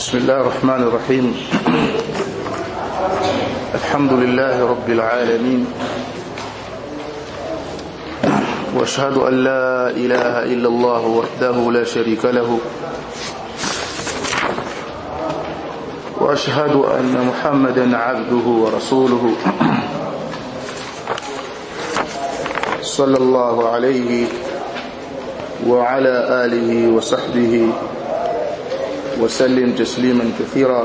بسم الله الرحمن الرحيم الحمد لله رب العالمين واشهد ان لا اله الا الله وحده لا شريك له واشهد ان محمدا عبده ورسوله صلى الله عليه وعلى اله وصحبه وسلم تسليما كثيرا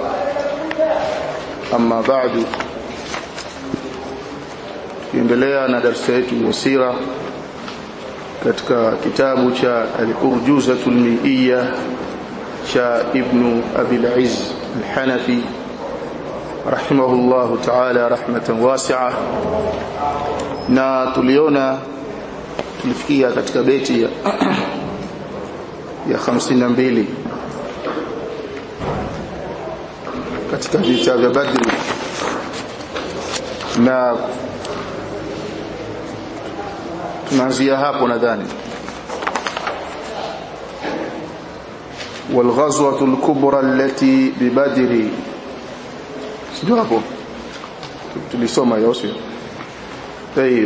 أما بعد tuendelea na darasa yetu ya sira katika kitabu cha al-Urjuzatul Mi'iyya cha Ibn Abi al-Izz al-Hanafi rahimahullahu ta'ala rahmatan wasi'a na tuliona tulifikia katika beti ya ya 52 katika vita vya Badri na tunaanzia hapo nadhani والغزوة الكبرى التي ببدر sio hapo tulisoma hiyo sio طيب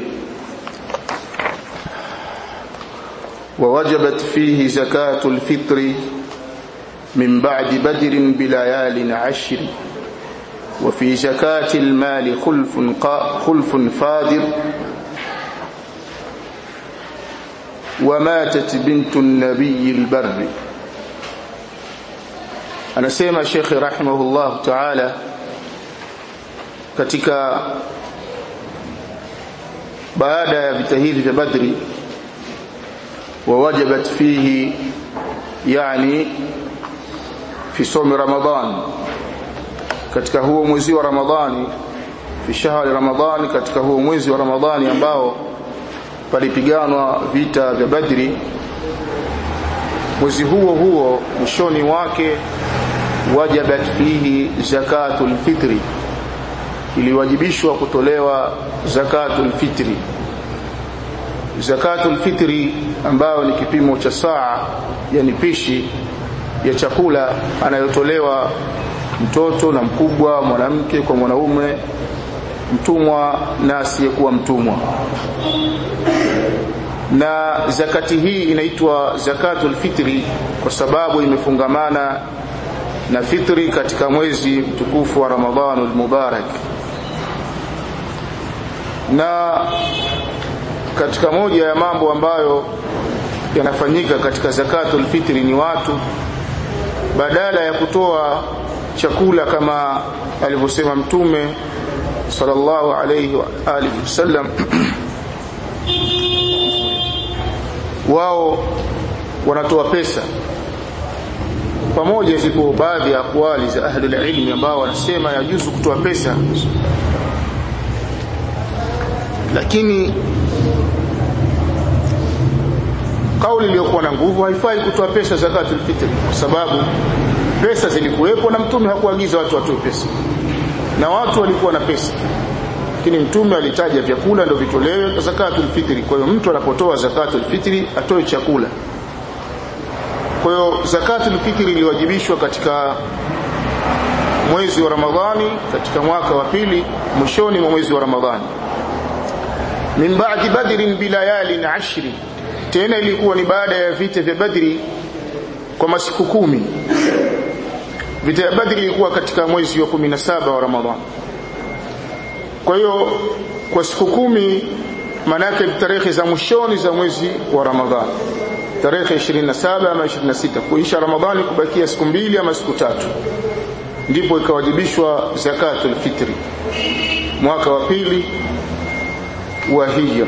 ووجبت فيه زكاة الفطر من بعد بدر بليال عشر وفي زكاة المال خلف خلف فادر وماتت بنت النبي البر anasema Sheikh rahimahullah ta'ala katika baada ya vita hivi vya Badri wawajabat fihi yani fi somi Ramadhan katika huo mwezi wa Ramadhani fi shahri Ramadhani katika huo mwezi wa Ramadhani ambao palipiganwa vita vya Badri mwezi huo huo mwishoni wake wajabat fihi zakatul fitri iliwajibishwa kutolewa zakatul fitri zakatul fitri ambayo ni kipimo cha saa yani pishi ya chakula anayotolewa mtoto na mkubwa mwanamke kwa mwanaume mtumwa na asiyekuwa mtumwa na zakati hii inaitwa zakatul fitri kwa sababu imefungamana na fitri katika mwezi mtukufu wa Ramadhanul Mubarak na katika moja ya mambo ambayo yanafanyika katika zakatul fitri ni watu badala ya kutoa chakula kama alivyosema mtume sallallahu alayhi wa alihi wasallam wao wanatoa pesa pamoja zipo baadhi ya akwali za ahli ilmi ambao wanasema yajuzu kutoa pesa lakini kauli iliyokuwa na nguvu haifai kutoa pesa zakatul fitr kwa sababu pesa zilikuwepo na mtume hakuagiza watu watoe pesa na watu walikuwa na pesa lakini mtume alitaja vyakula ndio vitolewe zakatul fitri kwa hiyo mtu anapotoa zakatul fitri atoe chakula kwa hiyo zakatul fitri iliwajibishwa katika mwezi wa Ramadhani katika mwaka wa pili mwishoni mwa mwezi wa Ramadhani min ba'di badrin bilayalin ashri tena ilikuwa ni baada ya vita vya Badri kwa masiku kumi vita ya Badri ilikuwa katika mwezi wa 17 wa Ramadhani kwa hiyo kwa siku kumi manake tarehe za mwishoni za mwezi wa Ramadhani tarehe 27 ama 26 kuisha Ramadhani kubakia siku mbili ama siku tatu ndipo ikawajibishwa zakatul fitri mwaka wa pili wa hijra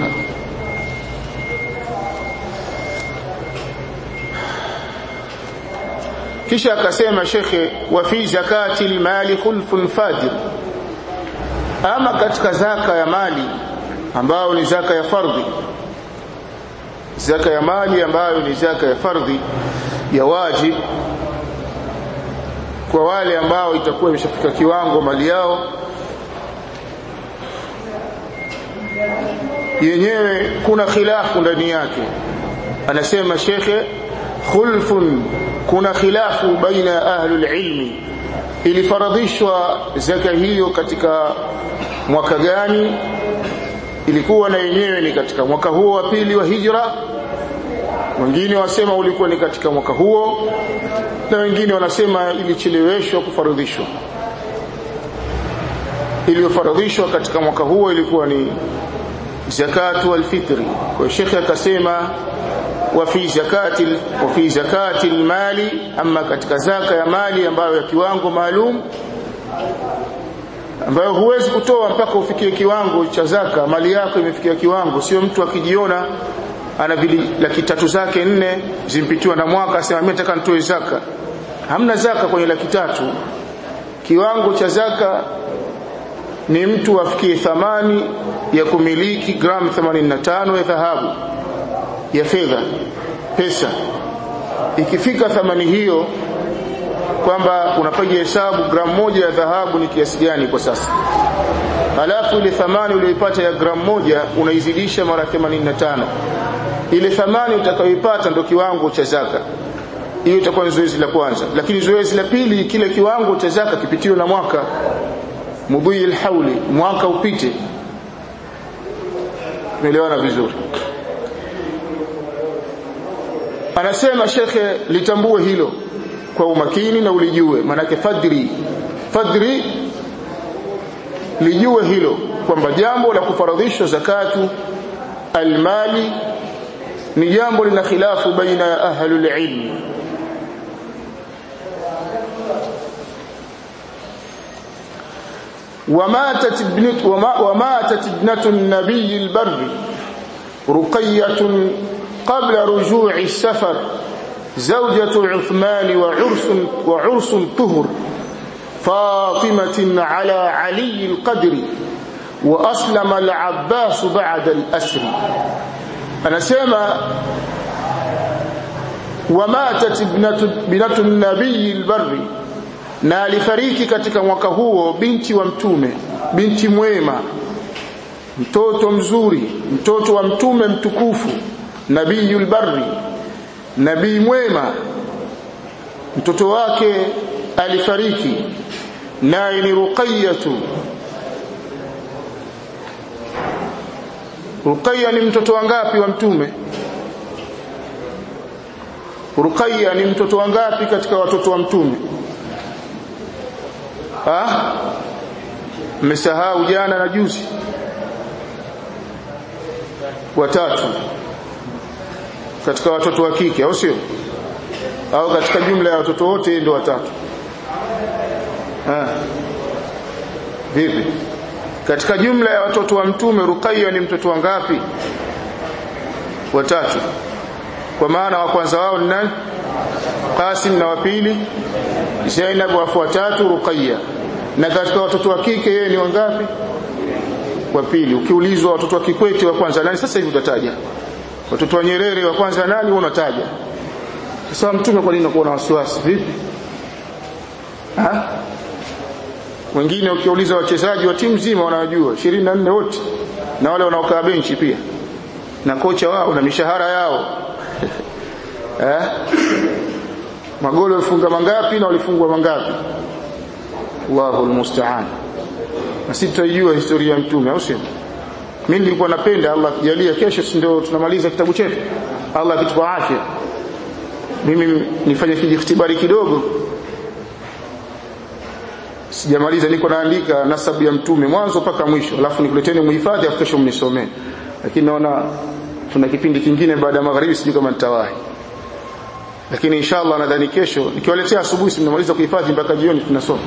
kisha akasema shekhe wa fi zakati almali khulfun fajr ama katika zaka ya mali ambayo ni zaka ya fardhi zaka ya mali ambayo ni zaka ya fardhi ya wajib kwa wale ambao itakuwa imeshafika kiwango mali yao yenyewe kuna khilafu ndani yake anasema shekhe khulfun kuna khilafu baina ahlul ilmi ilifaradhishwa zaka hiyo katika mwaka gani ilikuwa na yenyewe ni katika mwaka huo wa pili wa hijra wengine wasema ulikuwa ni katika mwaka huo na wengine wanasema ilicheleweshwa kufaradhishwa iliyofaradhishwa katika mwaka huo ilikuwa ni zakatu alfitri kwa shekhe akasema wa fi zakati wa fi zakati almali ama katika zaka ya mali ambayo ya kiwango maalum ambayo huwezi kutoa mpaka ufikie kiwango cha zaka mali yako imefikia kiwango sio mtu akijiona ana vili laki tatu zake nne zimpitiwa na mwaka asema mimi nataka nitoe zaka hamna zaka kwenye laki tatu kiwango cha zaka ni mtu afikie thamani ya kumiliki gramu 85 ya dhahabu ya fedha pesa ikifika thamani hiyo kwamba unapiga hesabu gramu moja ya dhahabu ni kiasi gani kwa sasa halafu ile thamani uliyoipata ya gramu moja unaizidisha mara 85 ile thamani utakayoipata ndio kiwango cha zaka hiyo itakuwa ni zoezi la kwanza lakini zoezi la pili kile kiwango cha zaka kipitiwe na mwaka mudhi alhauli mwaka upite umeelewana vizuri anasema shekhe litambue hilo kwa umakini na ulijue manake fadri fadri lijue hilo kwamba jambo la kufaradhishwa zakatu almali ni jambo lina khilafu baina ya ahlul ilm وماتت ابنت وماتت ابنة النبي البر رقية قبل رجوع السفر زوجة عثمان وعرس وعرس طهر فاطمة على علي القدر وأسلم العباس بعد الأسر أنا سيما وماتت ابنة, ابنة النبي البر na alifariki katika mwaka huo binti wa mtume binti mwema mtoto mzuri mtoto wa mtume mtukufu nabiyul barri nabii mwema mtoto wake alifariki naye ni ruqayyatu ruqayya ni mtoto wangapi wa mtume ruqayya ni mtoto wangapi katika watoto wa mtume ah mmesahau jana na juzi watatu katika watoto wa kike au sio au katika jumla ya watoto wote ndio watatu ah vipi katika jumla ya watoto wa mtume Ruqayya ni mtoto wangapi watatu kwa maana wa kwanza wao ni nani Qasim na wa pili Zainab wa watatu Ruqayya na katika watoto wa kike yeye ni wangapi wa pili ukiulizwa watoto wa Kikwete wa kwanza nani sasa hivi utataja watoto wa Nyerere wa kwanza nani unataja sasa mtume kwa nini unakuwa na wasiwasi vipi ha wengine ukiuliza wachezaji wa timu nzima wanajua 24 wote na wale wanaokaa benchi pia na kocha wao na mishahara yao eh magoli walifunga mangapi na walifungwa mangapi Allahu almusta'an na sisi tutajua historia ya mtume au sio mimi nilikuwa napenda Allah akijalia kesho si ndio tunamaliza kitabu chetu Allah akitupa afya mimi nifanye kijikhtibari kidogo sijamaliza niko naandika nasabu ya mtume mwanzo mpaka mwisho alafu nikuleteni muhifadhi afu kesho mnisomee lakini naona tuna kipindi kingine baada ya magharibi sijui kama nitawahi lakini inshallah nadhani kesho nikiwaletea asubuhi simnamaliza kuhifadhi mpaka jioni tunasoma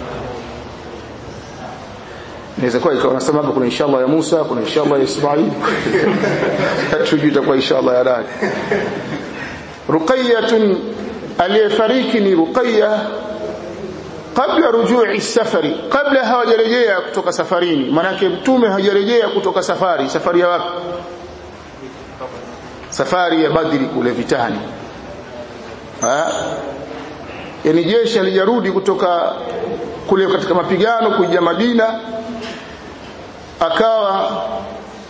inaweza kuwa ikawa nasema kuna inshallah ya Musa kuna inshallah ya Ismail hatujui itakuwa inshallah ya nani Ruqayyah aliyefariki ni Ruqayyah kabla rujui safari kabla hawajarejea kutoka safarini manake mtume hajarejea kutoka safari safari ya wapi safari ya badri kule vitani ha? yani jeshi alijarudi kutoka kule katika mapigano kuja Madina akawa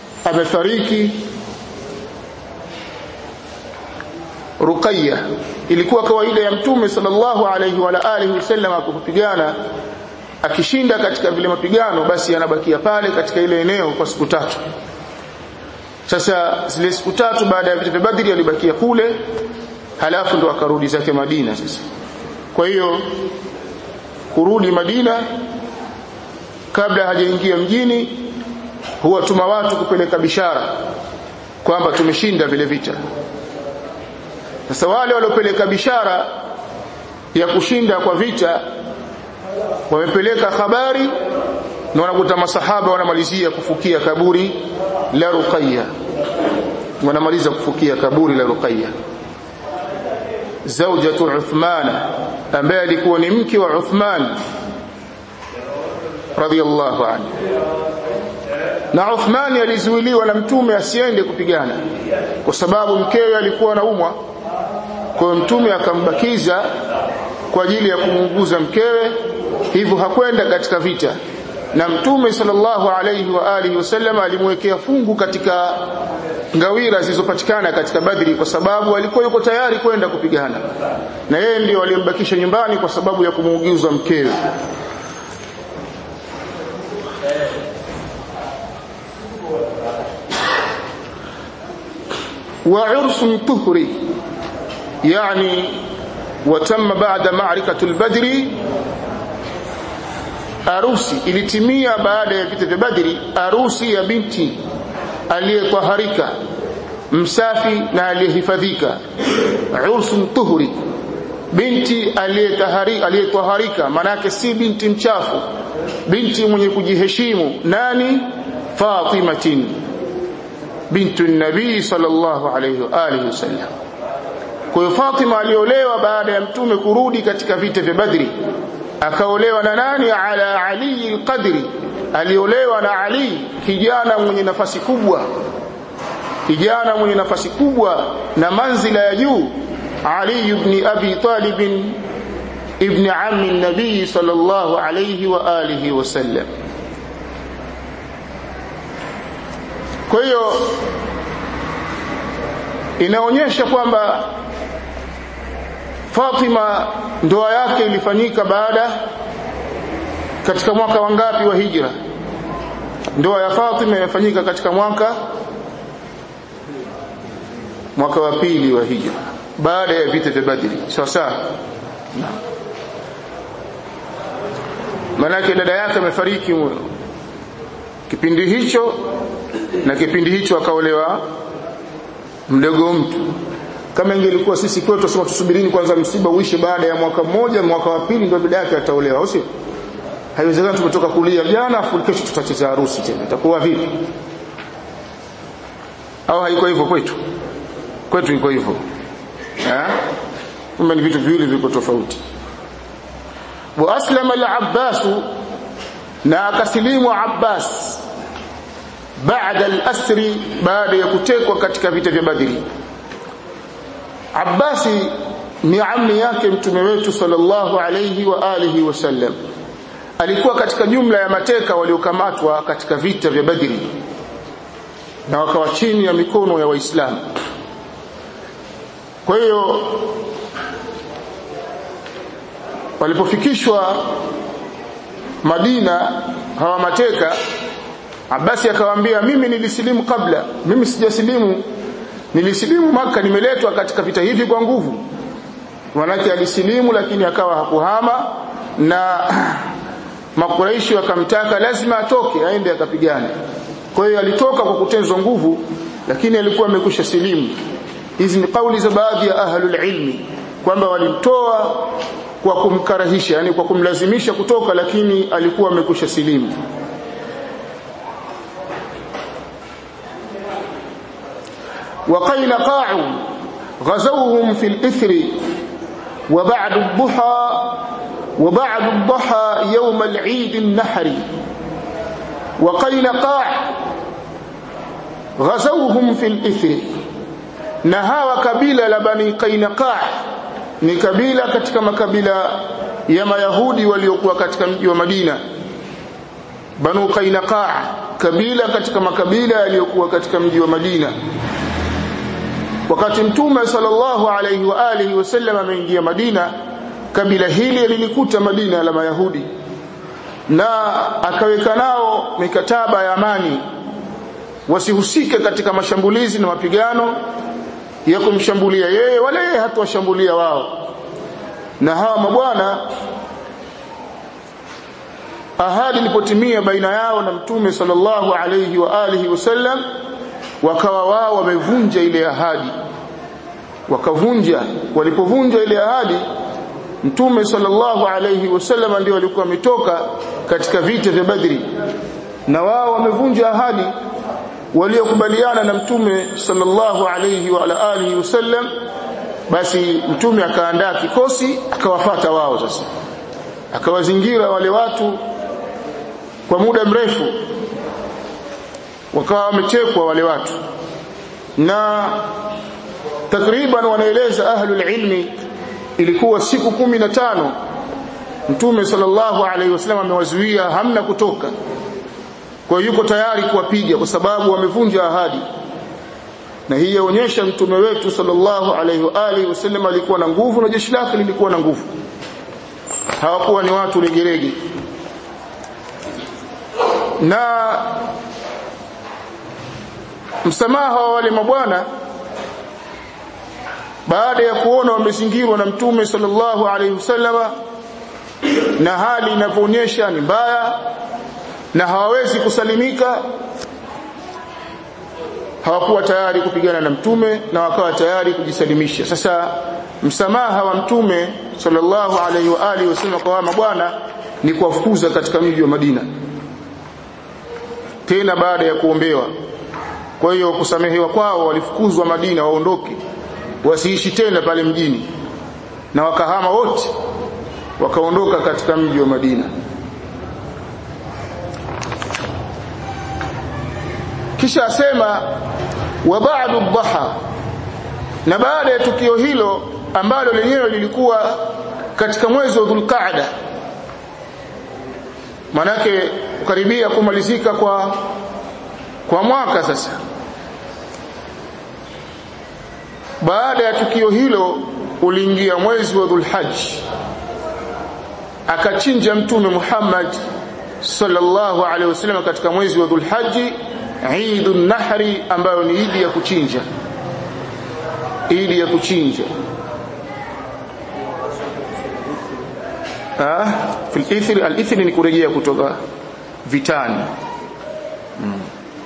amefariki Ruqayya ilikuwa kawaida ya mtume sallallahu alaihi wa alihi wasallam kupigana akishinda katika vile mapigano basi anabakia pale katika ile eneo kwa siku tatu sasa zile siku tatu baada ya vita vya Badri alibakia kule halafu ndo akarudi zake Madina sasa kwa hiyo kurudi Madina kabla hajaingia mjini huwa tuma watu kupeleka bishara kwamba tumeshinda vile vita sasa wale waliopeleka bishara ya kushinda kwa vita wamepeleka habari na wanakuta masahaba wanamalizia kufukia kaburi la Ruqayya wanamaliza kufukia kaburi la Ruqayya zawjatu Uthman ambaye alikuwa ni mke wa Uthman radiyallahu anhu na Uthman alizuiliwa na mtume asiende kupigana kwa sababu mkewe alikuwa anaumwa kwa hiyo mtume akambakiza kwa ajili ya kumuuguza mkewe hivyo hakwenda katika vita na mtume sallallahu alayhi wa alihi wasallam alimwekea fungu katika ngawira zilizopatikana katika Badri kwa sababu alikuwa yuko tayari kwenda kupigana na yeye ndio aliyembakisha nyumbani kwa sababu ya kumuuguza mkewe وعرس طهري يعني وتم بعد معركة البدر arusi ilitimia baada ya vita vya Badri arusi ya binti aliyetaharika msafi na aliyehifadhika ursun tuhuri binti aliyetahari aliyetaharika manake si binti mchafu binti mwenye kujiheshimu nani Fatimatin bintu nabii sallallahu alayhi wa alihi wasallam kwa hiyo Fatima aliolewa baada ya mtume kurudi katika vita vya Badri akaolewa na nani ala ali alqadri aliolewa na ali kijana mwenye nafasi kubwa kijana mwenye nafasi kubwa na manzila ya juu ali ibn abi talib ibn ammi nabii sallallahu alayhi wa alihi wasallam kwa hiyo inaonyesha kwamba Fatima ndoa yake ilifanyika baada katika mwaka wangapi wa hijra ndoa ya Fatima imefanyika katika mwaka mwaka wa pili wa hijra baada ya vita vya Badri sawa sawa manake dada yake amefariki kipindi hicho na kipindi hicho akaolewa mdogo mtu kama ingelikuwa sisi kwetu tusema tusubirini kwanza msiba uishe baada ya mwaka mmoja mwaka wa pili ndio dada yake ataolewa au sio haiwezekani tumetoka kulia jana afu kesho tutacheza harusi tena itakuwa vipi au haiko hivyo kwetu kwetu iko hivyo eh kumbe ni vitu viwili viko tofauti wa aslama al-abbas na akasilimu abbas baada al-asri baada ya kutekwa katika vita vya badri Abbasi ni ammi yake mtume wetu sallallahu alayhi wa alihi wasallam alikuwa katika jumla ya mateka waliokamatwa katika vita vya Badri na wakawa chini ya mikono ya Waislamu kwa hiyo walipofikishwa Madina hawa mateka Abasi akawaambia mimi nilisilimu kabla mimi sijasilimu nilisilimu maka nimeletwa katika vita hivi kwa nguvu manake alisilimu lakini akawa hakuhama na makuraishi wakamtaka lazima atoke aende akapigane kwa hiyo alitoka kwa kutenzwa nguvu lakini alikuwa amekwisha silimu hizi ni kauli za baadhi ya ahlul ilmi kwamba walimtoa kwa kumkarahisha yani kwa kumlazimisha kutoka lakini alikuwa amekwisha silimu وقينقاع غزوهم في الإثر وبعد الضحى وبعد الضحى يوم العيد النحر وقينقاع غزوهم في الإثر نهاوا كبيلة لبني قينقاع ni kabila katika makabila ya mayahudi waliokuwa katika mji wa Madina Banu Qainaqaa kabila katika makabila yaliyokuwa katika mji wa Madina wakati mtume sallallahu alayhi wa alihi wasallam ameingia Madina kabila hili lilikuta Madina la Mayahudi na akaweka nao mikataba ya amani wasihusike katika mashambulizi na mapigano ya kumshambulia yeye wala yeye hatawashambulia wao na hawa mabwana ahadi ilipotimia baina yao na mtume sallallahu alayhi wa alihi wasallam wakawa wao wamevunja ile ahadi wakavunja walipovunja ile ahadi mtume sallallahu alayhi wasallam ndio walikuwa wametoka katika vita vya Badri na wao wamevunja ahadi waliokubaliana na mtume sallallahu alayhi wa alihi wasallam basi mtume akaandaa kikosi akawafata wao sasa akawazingira wale watu kwa muda mrefu wakawa wamechekwa wale watu na takriban wanaeleza ahlul ilmi ilikuwa siku kumi na tano mtume sallallahu alaihi wasallam amewazuia hamna kutoka kwa hiyo yuko tayari kuwapiga kwa sababu wamevunja ahadi na hii yaonyesha mtume wetu sallallahu alaihi wa alihi wasallam alikuwa na nguvu na jeshi lake lilikuwa na nguvu hawakuwa ni watu legerege na msamaha wa wale mabwana baada ya kuona wamezingirwa na mtume sallallahu alaihi wasallama na hali inavyoonyesha ni mbaya na hawawezi kusalimika hawakuwa tayari kupigana na mtume na wakawa tayari kujisalimisha sasa msamaha wa mtume sallallahu alaihi wa alihi wasallam kwa mabwana ni kuwafukuza katika mji wa Madina tena baada ya kuombewa kwa hiyo kusamehewa kwao walifukuzwa Madina waondoke wasiishi tena pale mjini na wakahama wote wakaondoka katika mji wa Madina kisha asema wa ba'du dhaha na baada ya tukio hilo ambalo lenyewe lilikuwa katika mwezi wa Dhulqa'da manake karibia kumalizika kwa kwa mwaka sasa baada ya tukio hilo uliingia mwezi wa Dhulhajj akachinja mtume Muhammad sallallahu alaihi wasallam katika mwezi wa Dhulhajj Eidun Nahri ambayo ni idi ya kuchinja idi ya kuchinja ah fil ithri al ithri ni kurejea kutoka vitani hmm.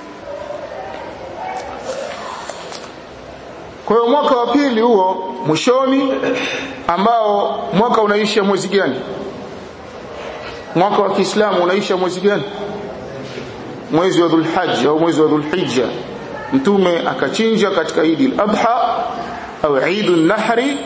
Kwa hiyo mwaka wa pili huo mwishoni ambao mwaka unaisha mwezi gani? Mwaka wa Kiislamu unaisha mwezi gani? Mwezi wa Dhulhajj au mwezi wa Dhulhijja. Mtume akachinja katika Eid al-Adha au Eid an-Nahri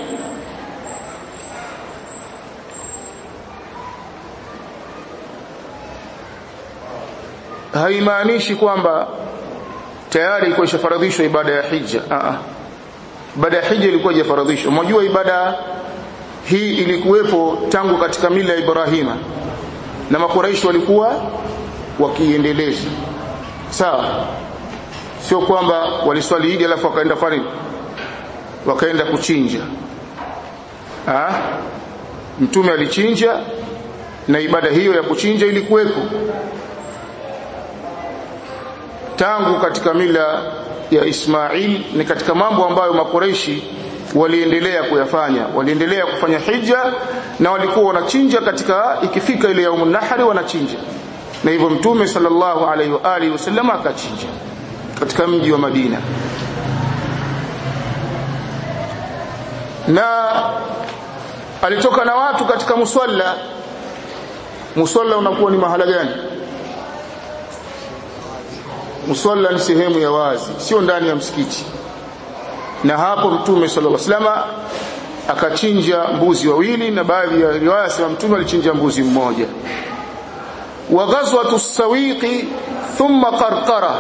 haimaanishi kwamba tayari ilikuwa ishafaradhishwa ibada ya hija. Aa. Ibada ya hija ilikuwa haijafaradhishwa. Mnajua ibada hii ilikuwepo tangu katika mila ya Ibrahima na makuraishi walikuwa wakiendeleza. Sawa? Sio kwamba waliswali Idi alafu wakaenda fani wakaenda kuchinja. Ah? Mtume alichinja na ibada hiyo ya kuchinja ilikuwepo tangu katika mila ya Ismail ni katika mambo ambayo makureishi waliendelea kuyafanya waliendelea kufanya hija na walikuwa wanachinja katika ikifika ile yaumun nahri wanachinja na hivyo mtume sallallahu alaihi wa alihi wasallam akachinja katika mji wa Madina na alitoka na watu katika musalla musalla unakuwa ni mahala gani musalla ni sehemu ya wazi sio ndani ya msikiti na hapo mtume sallallahu alaihi wasallam akachinja mbuzi wawili na baadhi ya riwaya sema mtume alichinja mbuzi mmoja wa ghazwatu sawiqi thumma qarqara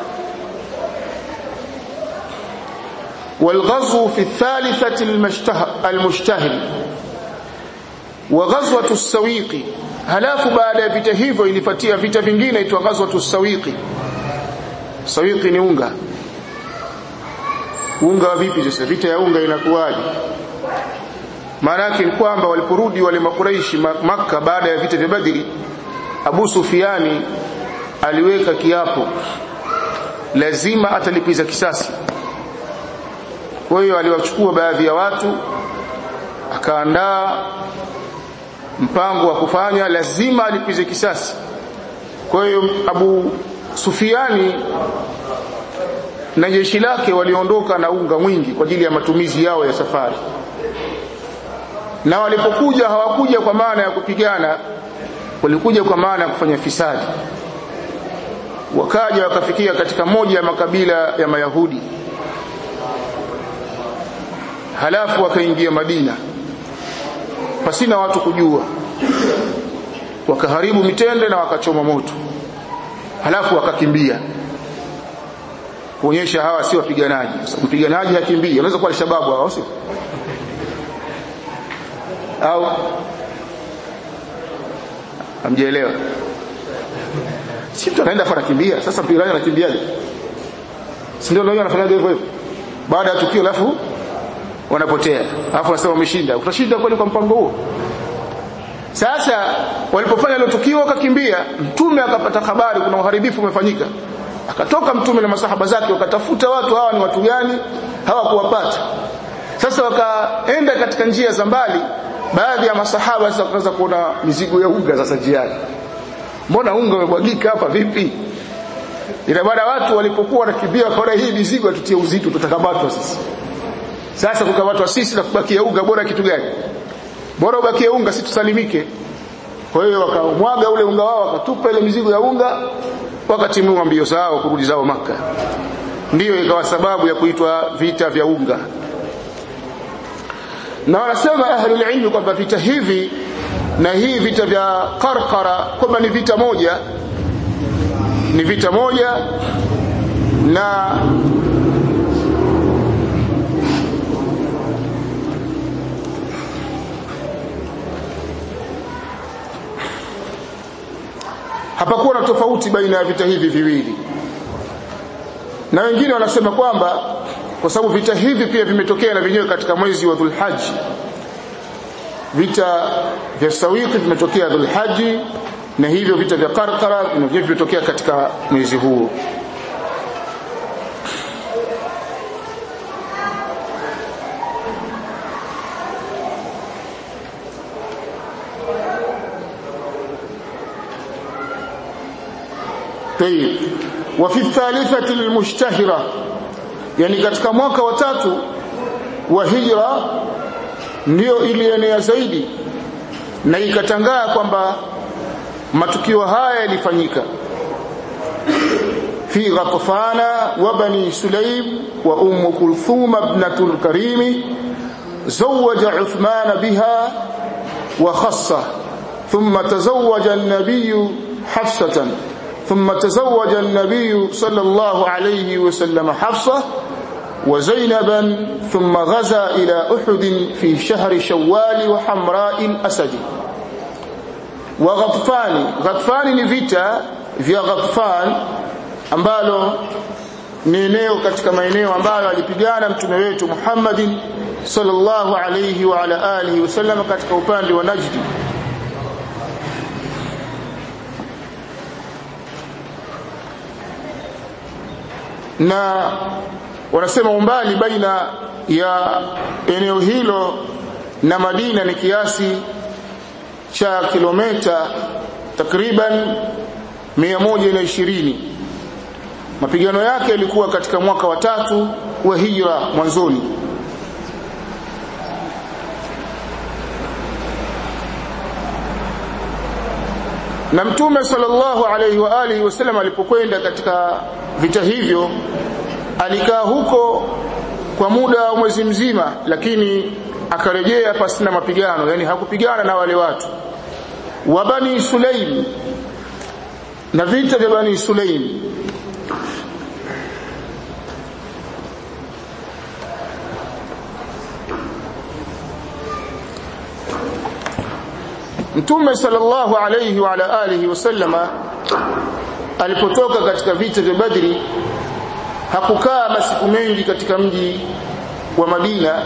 والغزو في الثالثة المشتهر وغزوة السويق halafu baada ya vita hivyo ilifuatia vita vingine itwa ghazwatu sawiqi sawiqi ni unga unga wa vipi sasa vita ya unga inakuwaje maana yake ni kwamba waliporudi wale makuraishi maka baada ya vita vya badri Abu Sufiani aliweka kiapo lazima atalipiza kisasi kwa hiyo aliwachukua baadhi ya watu akaandaa mpango wa kufanya lazima alipize kisasi kwa hiyo Abu Sufiani na jeshi lake waliondoka na unga mwingi kwa ajili ya matumizi yao ya safari na walipokuja hawakuja kwa maana ya kupigana walikuja kwa maana ya kufanya fisadi wakaja wakafikia katika moja ya makabila ya mayahudi halafu wakaingia Madina pasina watu kujua wakaharibu mitende na wakachoma moto halafu wakakimbia kuonyesha hawa si wapiganaji mpiganaji hakimbii unaweza kuwa shababu hao sio au amjielewa si mtu anaenda fara kimbia sasa mpiganaji anakimbiaje si ndio leo anafanyaje hivyo hivyo baada ya tukio alafu wanapotea alafu wanasema wameshinda utashinda kweli kwa mpango huo sasa walipofanya ile tukio wakakimbia mtume akapata habari kuna uharibifu umefanyika akatoka mtume na masahaba zake wakatafuta watu hawa ni watu gani hawakuwapata sasa wakaenda katika njia za mbali baadhi ya masahaba sasa wakaanza kuona mizigo ya unga sasa njiani mbona unga umebwagika hapa vipi ila baada watu walipokuwa wanakimbia wakaona hii mizigo tutie uzito tutakamatwa sisi sasa kukamatwa sisi na kubakia unga bora kitu gani bora ubakie unga si tusalimike kwa hiyo wakamwaga ule unga wao wakatupa ile mizigo ya unga wakatimua mbio zao kurudi zao maka ndiyo ikawa sababu ya kuitwa vita vya unga na wanasema ahlul ilmi kwamba vita hivi na hii vita vya Qarqara kwamba ni vita moja ni vita moja na hapakuwa na tofauti baina ya vita hivi viwili na wengine wanasema kwamba kwa sababu vita hivi pia vimetokea na vyenyewe katika mwezi wa Dhulhajj vita vya Sawiki vimetokea Dhulhajj na hivyo vita vya Qarqara vinavyo vimetokea katika mwezi huo طيب وفي الثالثة المشتهرة yani katika mwaka wa tatu wa hijra ndio ilienea zaidi na ikatangaa kwamba matukio haya yalifanyika fi ghatfana wa bani sulaim wa umm kulthum ibnatul karim zawaja uthman biha wa khassa thumma tazawwaja an-nabiy hafsatan ثم تزوج النبي صلى الله عليه وسلم حفصة وزينبا ثم غزا إلى أحد في شهر شوال وحمراء الأسد وغطفان غطفان نفيتا vya Ghatfan ambalo ni eneo katika maeneo ambayo alipigana mtume wetu Muhammadin sallallahu alayhi wa ala alihi wasallam katika upande wa Najdi na wanasema umbali baina ya eneo hilo na Madina ni kiasi cha kilomita takriban 120 mapigano yake yalikuwa katika mwaka wa tatu wa hijra mwanzoni na mtume sallallahu alaihi wa alihi wasallam alipokwenda katika vita hivyo alikaa huko kwa muda wa mwezi mzima lakini akarejea pasina mapigano yani hakupigana na wale watu wa bani sulaim na vita vya bani sulaim Mtume sallallahu alayhi wa ala alihi wasallama alipotoka katika vita vya Badri hakukaa masiku mengi katika mji wa Madina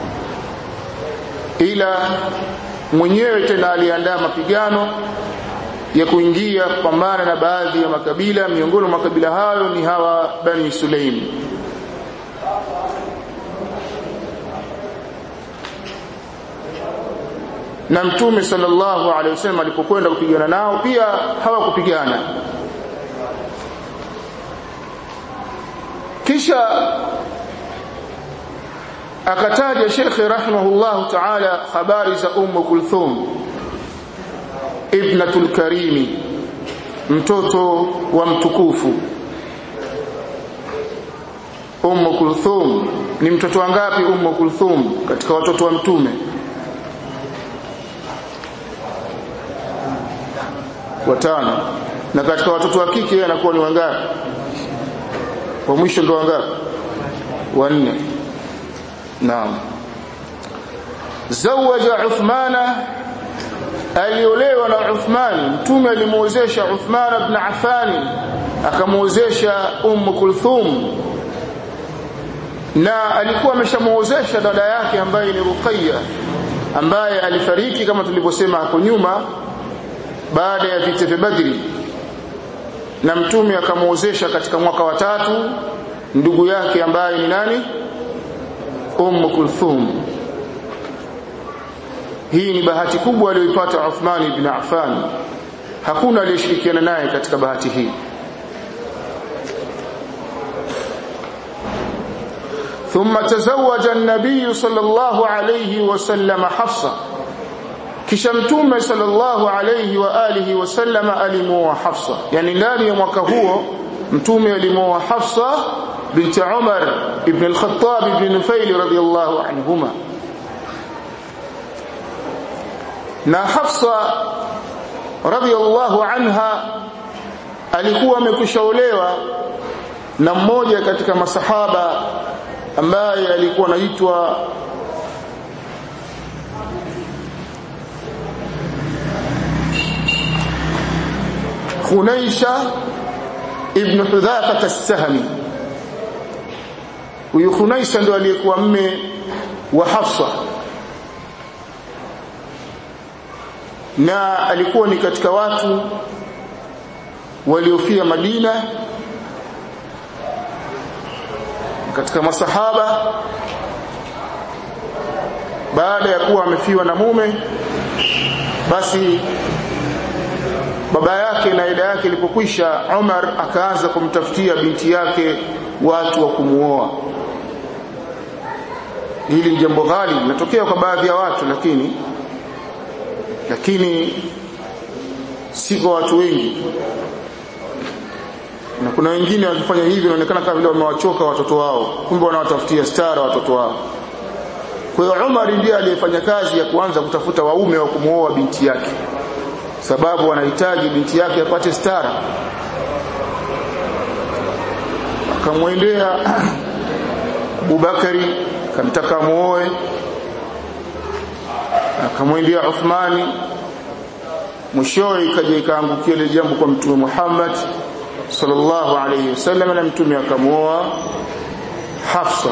ila mwenyewe tena aliandaa mapigano ya kuingia kupambana na baadhi ya makabila miongoni mwa makabila hayo ni hawa Bani Sulaim na mtume sallallahu alaihi wasallam alipokwenda kupigana nao pia hawakupigana kisha akataja Sheikh rahimahullah ta'ala habari za Umm Kulthum ibnatul karimi mtoto wa mtukufu Umm Kulthum ni mtoto wangapi Umm Kulthum katika watoto wa mtume watano na katika watoto wa kike yeye anakuwa ni wangapi wa mwisho ndo wangapi wanne naam zawaja Uthmana aliolewa na Uthmani mtume alimuozesha Uthman ibn Affan akamuozesha Umm Kulthum na alikuwa ameshamuozesha dada yake ambaye ni Ruqayya ambaye alifariki kama tulivyosema hapo nyuma baada ya vita vya Badri na mtume akamuozesha katika mwaka wa tatu ndugu yake ambaye ni nani Umm Kulthum hii ni bahati kubwa aliyoipata Uthman ibn Affan hakuna aliyeshirikiana naye katika bahati hii ثم تزوج النبي صلى الله عليه وسلم حفصة kisha mtume sallallahu alayhi wa alihi wasallam alimuoa Hafsa yani ndani ya mwaka huo mtume alimuoa Hafsa binti Umar ibn al-Khattab ibn Nufail radiyallahu anhuma na Hafsa radiyallahu anha alikuwa amekushaolewa na mmoja katika masahaba ambaye alikuwa anaitwa Khunaisha ibn Hudhafa as-Sahmi huyu Khunaisha ndo aliyekuwa mme wa Hafsa na alikuwa ni katika watu waliofia Madina katika masahaba baada ya kuwa amefiwa na mume basi baba yake na ida yake ilipokwisha Umar akaanza kumtafutia binti yake watu wa kumuoa hili ni jambo ghali linatokea kwa baadhi ya watu lakini lakini si kwa watu wengi na kuna wengine wakifanya hivi inaonekana kama vile wamewachoka watoto wao kumbe wanawatafutia stara watoto wao kwa hiyo Umar ndiye aliyefanya kazi ya kuanza kutafuta waume wa kumuoa binti yake sababu anahitaji binti yake apate stara akamwendea Abubakari akamtaka muoe akamwendea Uthmani mwishowe ikaja ikaangukia ile jambo kwa mtume Muhammad sallallahu alayhi wasallam na mtume akamuoa Hafsa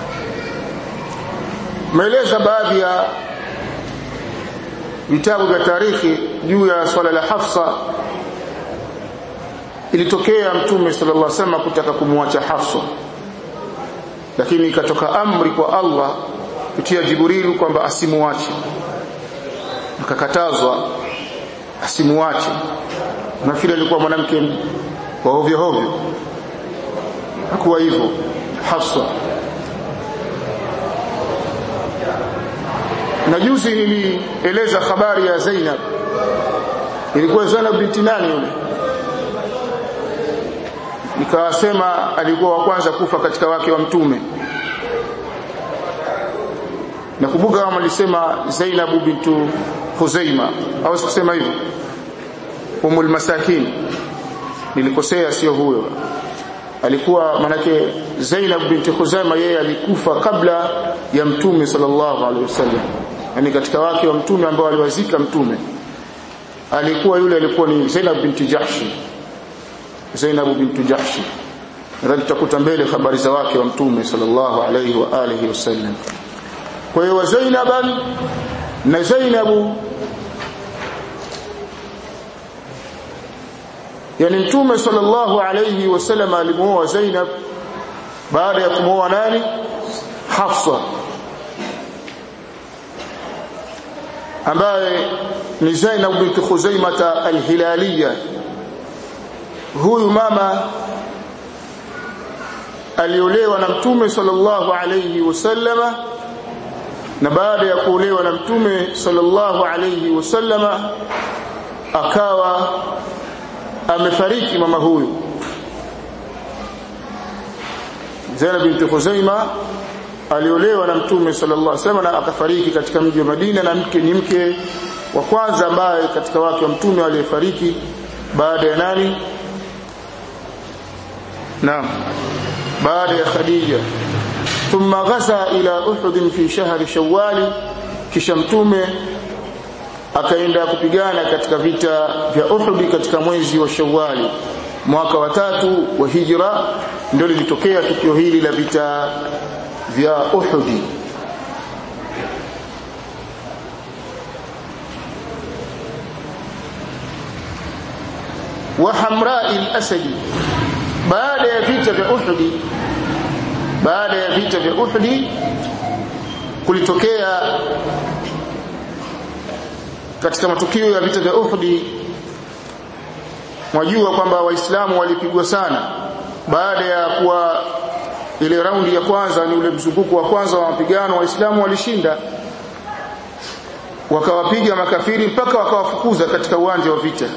maeleza baadhi ya vitabu vya tarikhi juu ya swala la Hafsa ilitokea mtume sallallahu alaihi wasallam kutaka kumwacha Hafsa lakini ikatoka amri kwa Allah kupitia Jibril kwamba asimuache akakatazwa asimuache nafikiri alikuwa mwanamke wa hovyo hovyo hakuwa hivyo Hafsa na juzi nilieleza habari ya Zainab ilikuwa Zainab binti nani yule nikawasema alikuwa wa kwanza kufa katika wake wa mtume nakumbuka kama alisema Zainab bintu Huzaima au sikusema hivyo umul masakin nilikosea sio huyo alikuwa manake Zainab binti Khuzaima yeye alikufa kabla ya mtume sallallahu alaihi wasallam yani katika wake wa mtume ambao aliwazika mtume alikuwa yule alikuwa ni Zainab binti Jahshi Zainab binti Jahshi nadhani tutakuta mbele habari za wake wa mtume sallallahu alayhi wa alihi wasallam kwa hiyo Zainaban na Zainabu yani mtume sallallahu alayhi wasallam alimuoa Zainab baada ya kumuoa nani Hafsa ambaye ni Zainab binti Khuzaimah al-Hilaliyah huyu mama aliolewa na mtume sallallahu alayhi wasallama na baada ya kuolewa na mtume sallallahu alayhi wasallama akawa amefariki mama huyu Zainab binti Khuzaima aliolewa na mtume sallallahu alaihi wasallam na akafariki katika mji wa Madina na mke ni mke wa kwanza ambaye katika wake wa mtume aliyefariki baada ya nani naam baada ya Khadija thumma ghaza ila Uhud fi shahri Shawwal kisha mtume akaenda kupigana katika vita vya Uhud katika mwezi wa Shawwal mwaka wa tatu wa hijra ndio lilitokea tukio hili la vita vya Uhud wa Hamra'i al-Asadi baada ya vita vya Uhud baada ya vita vya Uhud kulitokea katika matukio ya vita vya Uhud mwajua kwamba waislamu walipigwa sana baada ya kuwa ile raundi ya kwanza ni ule mzunguko wa kwanza wa mapigano waislamu walishinda wakawapiga makafiri mpaka wakawafukuza katika uwanja wa vita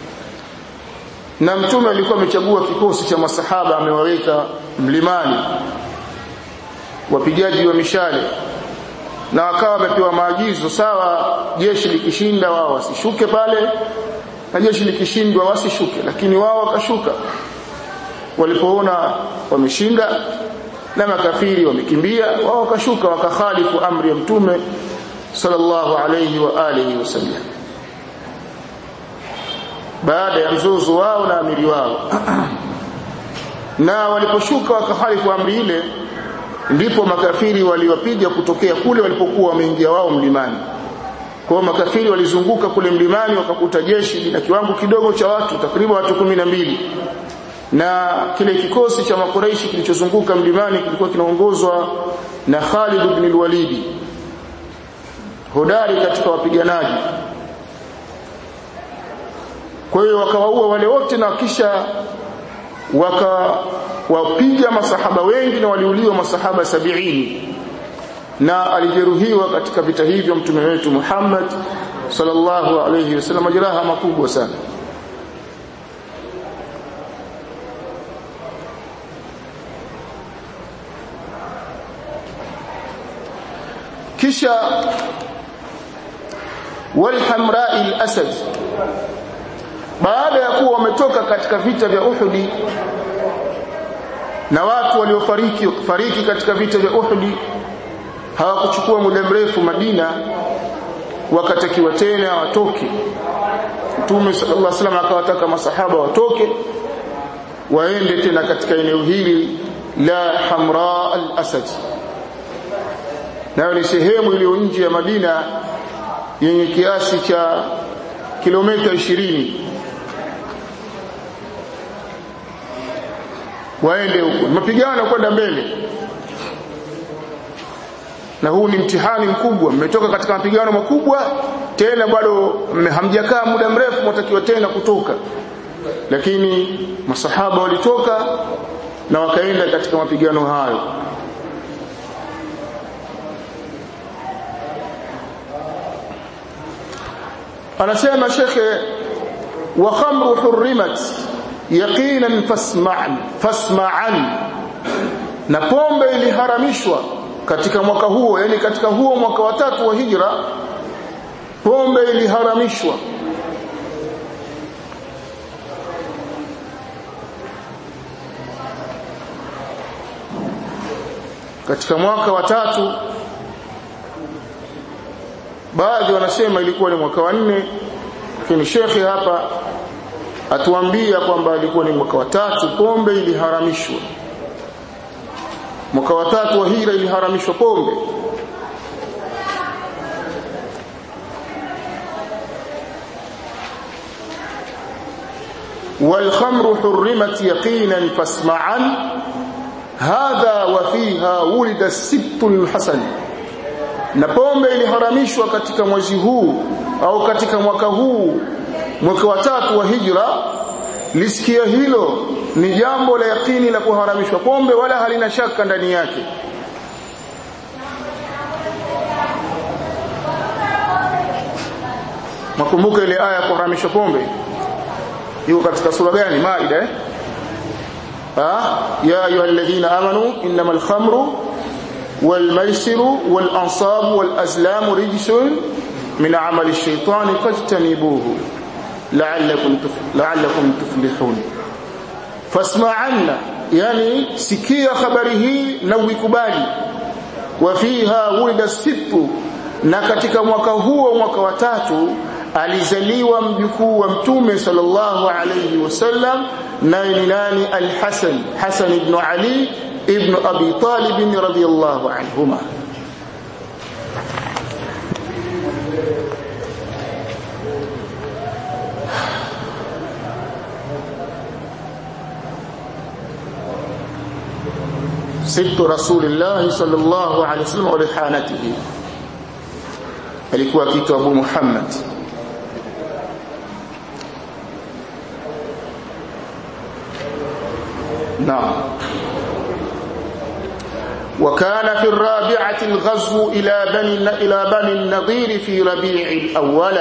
na mtume alikuwa amechagua kikosi cha masahaba amewaweka mlimani wapigaji wa mishale na wakawa wamepewa maagizo sawa jeshi likishinda wao wasishuke pale na jeshi likishindwa wasishuke lakini wao wakashuka walipoona wameshinda na makafiri wamekimbia wao wakashuka wakakhalifu amri ya mtume sallallahu alayhi wa alihi wasallam baada ya mzozo wao na amiri wao na waliposhuka wakahalifu amri ile ndipo makafiri waliwapiga kutokea kule walipokuwa wameingia wao mlimani kwa hiyo makafiri walizunguka kule mlimani wakakuta jeshi na kiwango kidogo cha watu takriban watu kumi na mbili na kile kikosi cha makuraishi kilichozunguka mlimani kilikuwa kinaongozwa na Khalid ibn al-Walid hodari katika wapiganaji kwa hiyo wakawaua wale wote na kisha wakawapiga masahaba wengi na waliuliwa masahaba sabiini na alijeruhiwa katika vita hivyo mtume wetu Muhammad sallallahu alayhi wasallam majeraha makubwa sana kisha walhamra'i al-asad baada ya kuwa wametoka katika vita vya Uhud na watu waliofariki fariki katika vita vya Uhud hawakuchukua muda mrefu Madina wakatakiwa tena watoke Mtume sallallahu alaihi wasallam akawataka masahaba watoke waende tena katika eneo hili la Hamra al-Asad nayo ni sehemu iliyo nje ya Madina yenye kiasi cha kilomita ishirini waende huko mapigano kwenda mbele na huu ni mtihani mkubwa mmetoka katika mapigano makubwa tena bado hamjakaa muda mrefu mtakiwa tena kutoka lakini masahaba walitoka na wakaenda katika mapigano hayo anasema shekhe wa khamru hurrimat yaqinan fasma'an fasma'an na pombe iliharamishwa katika mwaka huo yani katika huo mwaka wa tatu wa hijra pombe iliharamishwa katika mwaka wa tatu baadhi wanasema ilikuwa ni mwaka wa nne lakini shekhe hapa atuambia kwamba alikuwa ni mwaka wa tatu pombe iliharamishwa mwaka wa tatu wa hira iliharamishwa pombe والخمر حرمت يقينا فاسمعا هذا وفيها ولد السبت الحسن na pombe iliharamishwa katika mwezi huu au katika mwaka huu mwaka wa tatu wa hijra lisikia hilo ni jambo la yakini la kuharamishwa pombe wala halina shaka ndani yake makumbuka ile aya ya kuharamishwa pombe yuko katika sura gani maida eh ha ya ayyuhalladhina amanu innamal khamru wal maisiru wal ansabu wal azlamu rijsun min amali ash-shaytani fajtanibuhu la'allakum la'allakum tuflihun fasma'anna yani sikia habari hii na uikubali wa fiha wulida sittu na katika mwaka huo mwaka wa tatu alizaliwa mjukuu wa mtume sallallahu alayhi wasallam naye ni nani al-Hasan Hasan ibn Ali ibn Abi Talib radhiyallahu anhuma ست رسول الله صلى الله عليه وسلم ولحانته alikuwa kitu Abu Muhammad نعم وكان في الرابعة الغزو إلى بني إلى بني النضير في ربيع الأول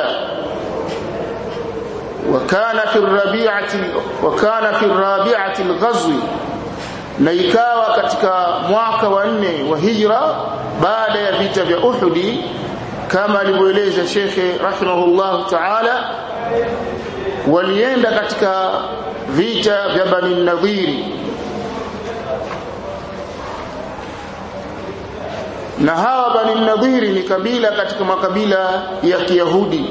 وكان في الربيعة وكان في الرابعة الغزو na ikawa katika mwaka wa nne wa hijra baada ya vita vya Uhudi kama alivyoeleza Shekhe rahimahullah ta'ala walienda katika vita vya Bani Nadhiri na hawa Bani Nadhiri ni kabila katika makabila ya Kiyahudi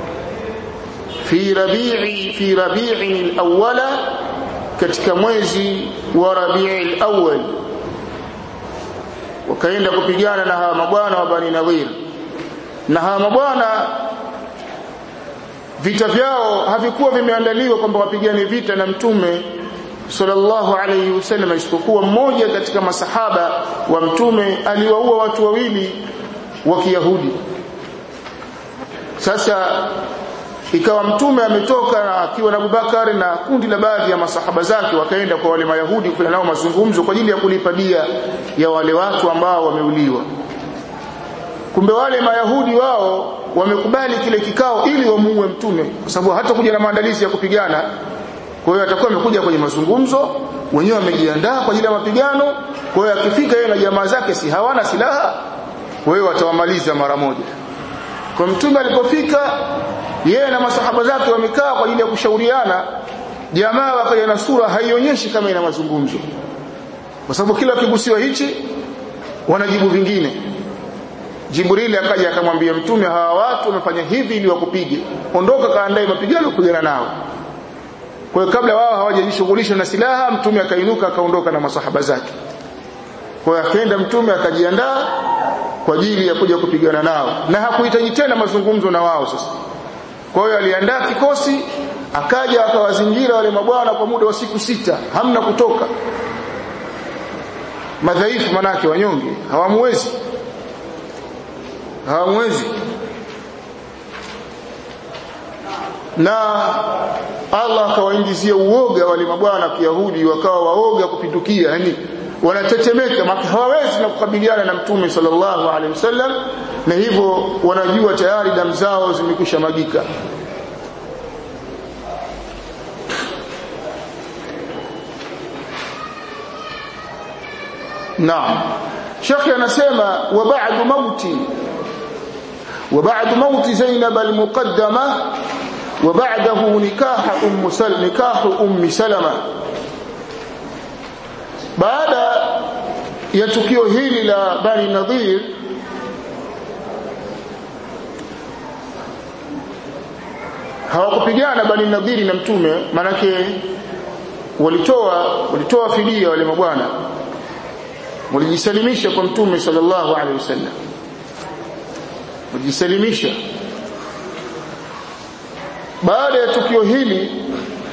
fi rabi'i fi rabi'i al-awwala katika mwezi wa Rabi'i al-awwal wakaenda kupigana na hawa mabwana wa Bani Nadhir na hawa mabwana vita vyao havikuwa vimeandaliwa kwamba wapigane vita na mtume sallallahu alayhi wasallam isipokuwa mmoja katika masahaba wa mtume aliwaua watu wawili wa Kiyahudi sasa ikawa mtume ametoka na akiwa na Abubakar na kundi la baadhi ya masahaba zake wakaenda kwa wale mayahudi kufanya nao mazungumzo kwa ajili ya kulipa dia ya wale watu ambao wameuliwa kumbe wale mayahudi wao wamekubali kile kikao ili wamuue mtume kwa sababu hata kuja na maandalizi ya kupigana kwa hiyo atakuwa amekuja kwenye mazungumzo wenyewe wamejiandaa kwa ajili ya mapigano kwa hiyo akifika yeye na jamaa zake si hawana silaha kwa hiyo watawamaliza mara moja kwa mtume alipofika yeye na masahaba zake wamekaa kwa ajili ya kushauriana jamaa wakaja na sura haionyeshi kama ina mazungumzo kwa sababu kila kigusiwa hichi wanajibu vingine Jibrili akaja akamwambia mtume hawa watu wamefanya hivi ili wakupige ondoka kaandae mapigano kupigana nao kwa hiyo kabla wao hawajajishughulisha na silaha mtume akainuka akaondoka na masahaba zake kwa hiyo akaenda mtume akajiandaa kwa ajili ya kuja kupigana nao na hakuhitaji tena mazungumzo na wao sasa kwa hiyo aliandaa kikosi akaja akawazingira wale mabwana kwa muda wa siku sita hamna kutoka madhaifu manake wanyonge hawamwezi hawamwezi na Allah akawaingizia uoga wale mabwana wa Kiyahudi wakawa waoga kupindukia yani wanatetemeka maka hawawezi na kukabiliana na mtume sallallahu alaihi wasallam na hivyo wanajua tayari damu zao zimekwisha magika Naam Sheikh anasema wa ba'du mauti wa ba'du mauti Zainab al-muqaddama wa ba'dahu nikah umm Salama nikah ummi Salama baada ya tukio hili la Bani Nadhir hawakupigana bani nadhiri na mtume manake walitoa walitoa fidia wale mabwana walijisalimisha kwa mtume sallallahu alaihi wasallam walijisalimisha baada ya tukio hili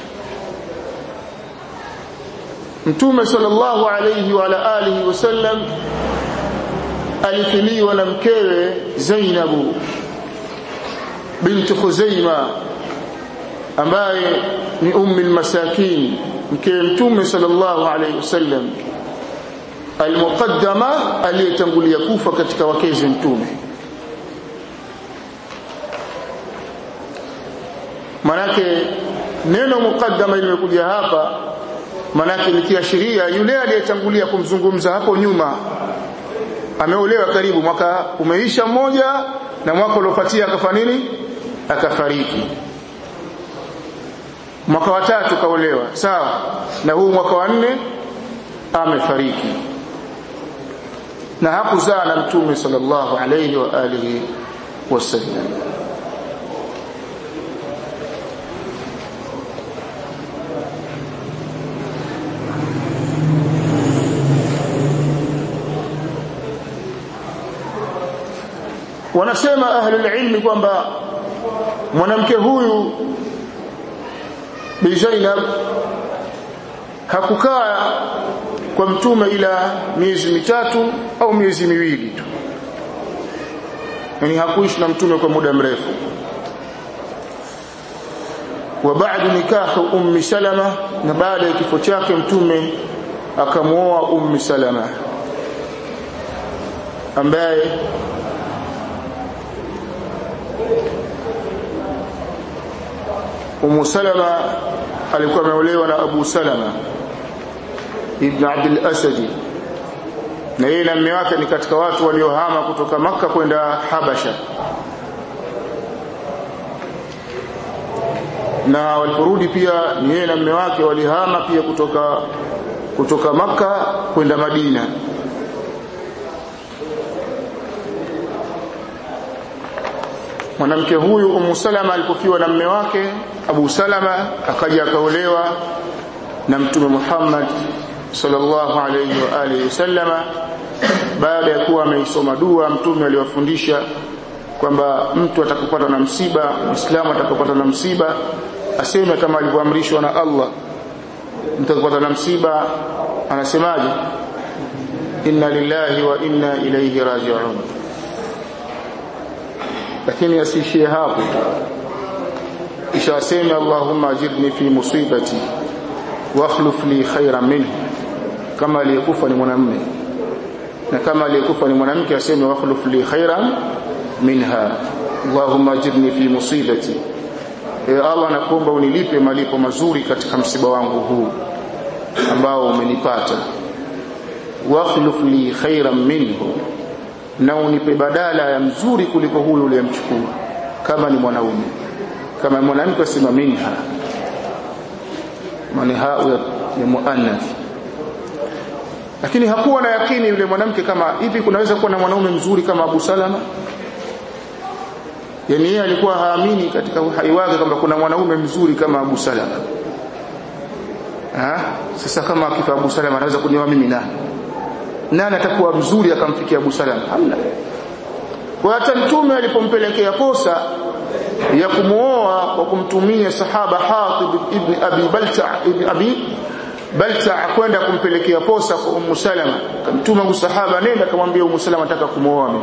mtume sallallahu alayhi wa alihi wasallam alifiliwa na mkewe Zainabu binti Khuzaima ambaye ni ummi almasakin mkewe mtume sallallahu alayhi wasallam almuqaddama aliyetangulia kufa katika wakezi mtume manake neno muqaddama limekuja hapa manake likiashiria yule aliyetangulia kumzungumza hapo nyuma ameolewa karibu mwaka umeisha mmoja na mwaka uliofuatia akafa nini akafariki mwaka wa tatu kaolewa sawa na huu mwaka wa nne amefariki na hakuzaa na mtume sallallahu alayhi wa alihi wasallam wanasema ahlul ilmi kwamba mwanamke huyu Bi Zainab hakukaa kwa mtume ila miezi mitatu au miezi miwili tu yani hakuishi na mtume kwa muda mrefu wa baada nikahu ummi salama na baada ya kifo chake mtume akamuoa ummi salama ambaye Umu Salama alikuwa ameolewa na Abu Salama ibn Abdul Asadi na yeye na mume wake ni katika watu waliohama kutoka maka kwenda Habasha na waliporudi pia ni yeye na mume wake walihama pia kutoka kutoka maka kwenda Madina mwanamke huyu Ummu Salama alipofiwa na mume wake Abu Salama akaja akaolewa na Mtume Muhammad sallallahu alayhi wa alihi wasallama baada ya kuwa ameisoma dua mtume aliwafundisha kwamba mtu atakapata na msiba muislamu atakapata na msiba aseme kama alivyoamrishwa na Allah mtu atakapata na msiba anasemaje inna lillahi wa inna ilayhi raji'un lakini asiishie hapo kisha aseme allahumma ajirni fi musibati wa akhlif li khayran minhu kama aliyekufa ni mwanamume na kama aliyekufa ni mwanamke aseme wa akhlif li khayran minha allahumma ajirni fi musibati e allah nakuomba unilipe malipo mazuri katika msiba wangu huu ambao umenipata wa akhlif li khayran minhu na unipe badala ya mzuri kuliko huyu uliyemchukua kama ni mwanaume kama mwanamke asema minha maana hao ni muannath lakini hakuwa na yakini yule mwanamke kama hivi kunaweza kuwa na mwanaume mzuri kama Abu Salama yani yeye alikuwa haamini katika uhai wake kwamba kuna mwanaume mzuri kama Abu Salama ha? sasa kama akifa Abu Salama anaweza kunioa mimi nani nani atakuwa mzuri akamfikia Abu Salama hamna kwa hata mtume alipompelekea posa ya kumuoa kwa kumtumia sahaba Hatib ibn Abi Balta ibn Abi Balta kwenda kumpelekea posa kwa Ummu Salama kamtuma Abu Sahaba nenda akamwambia Ummu Salama nataka kumuoa mimi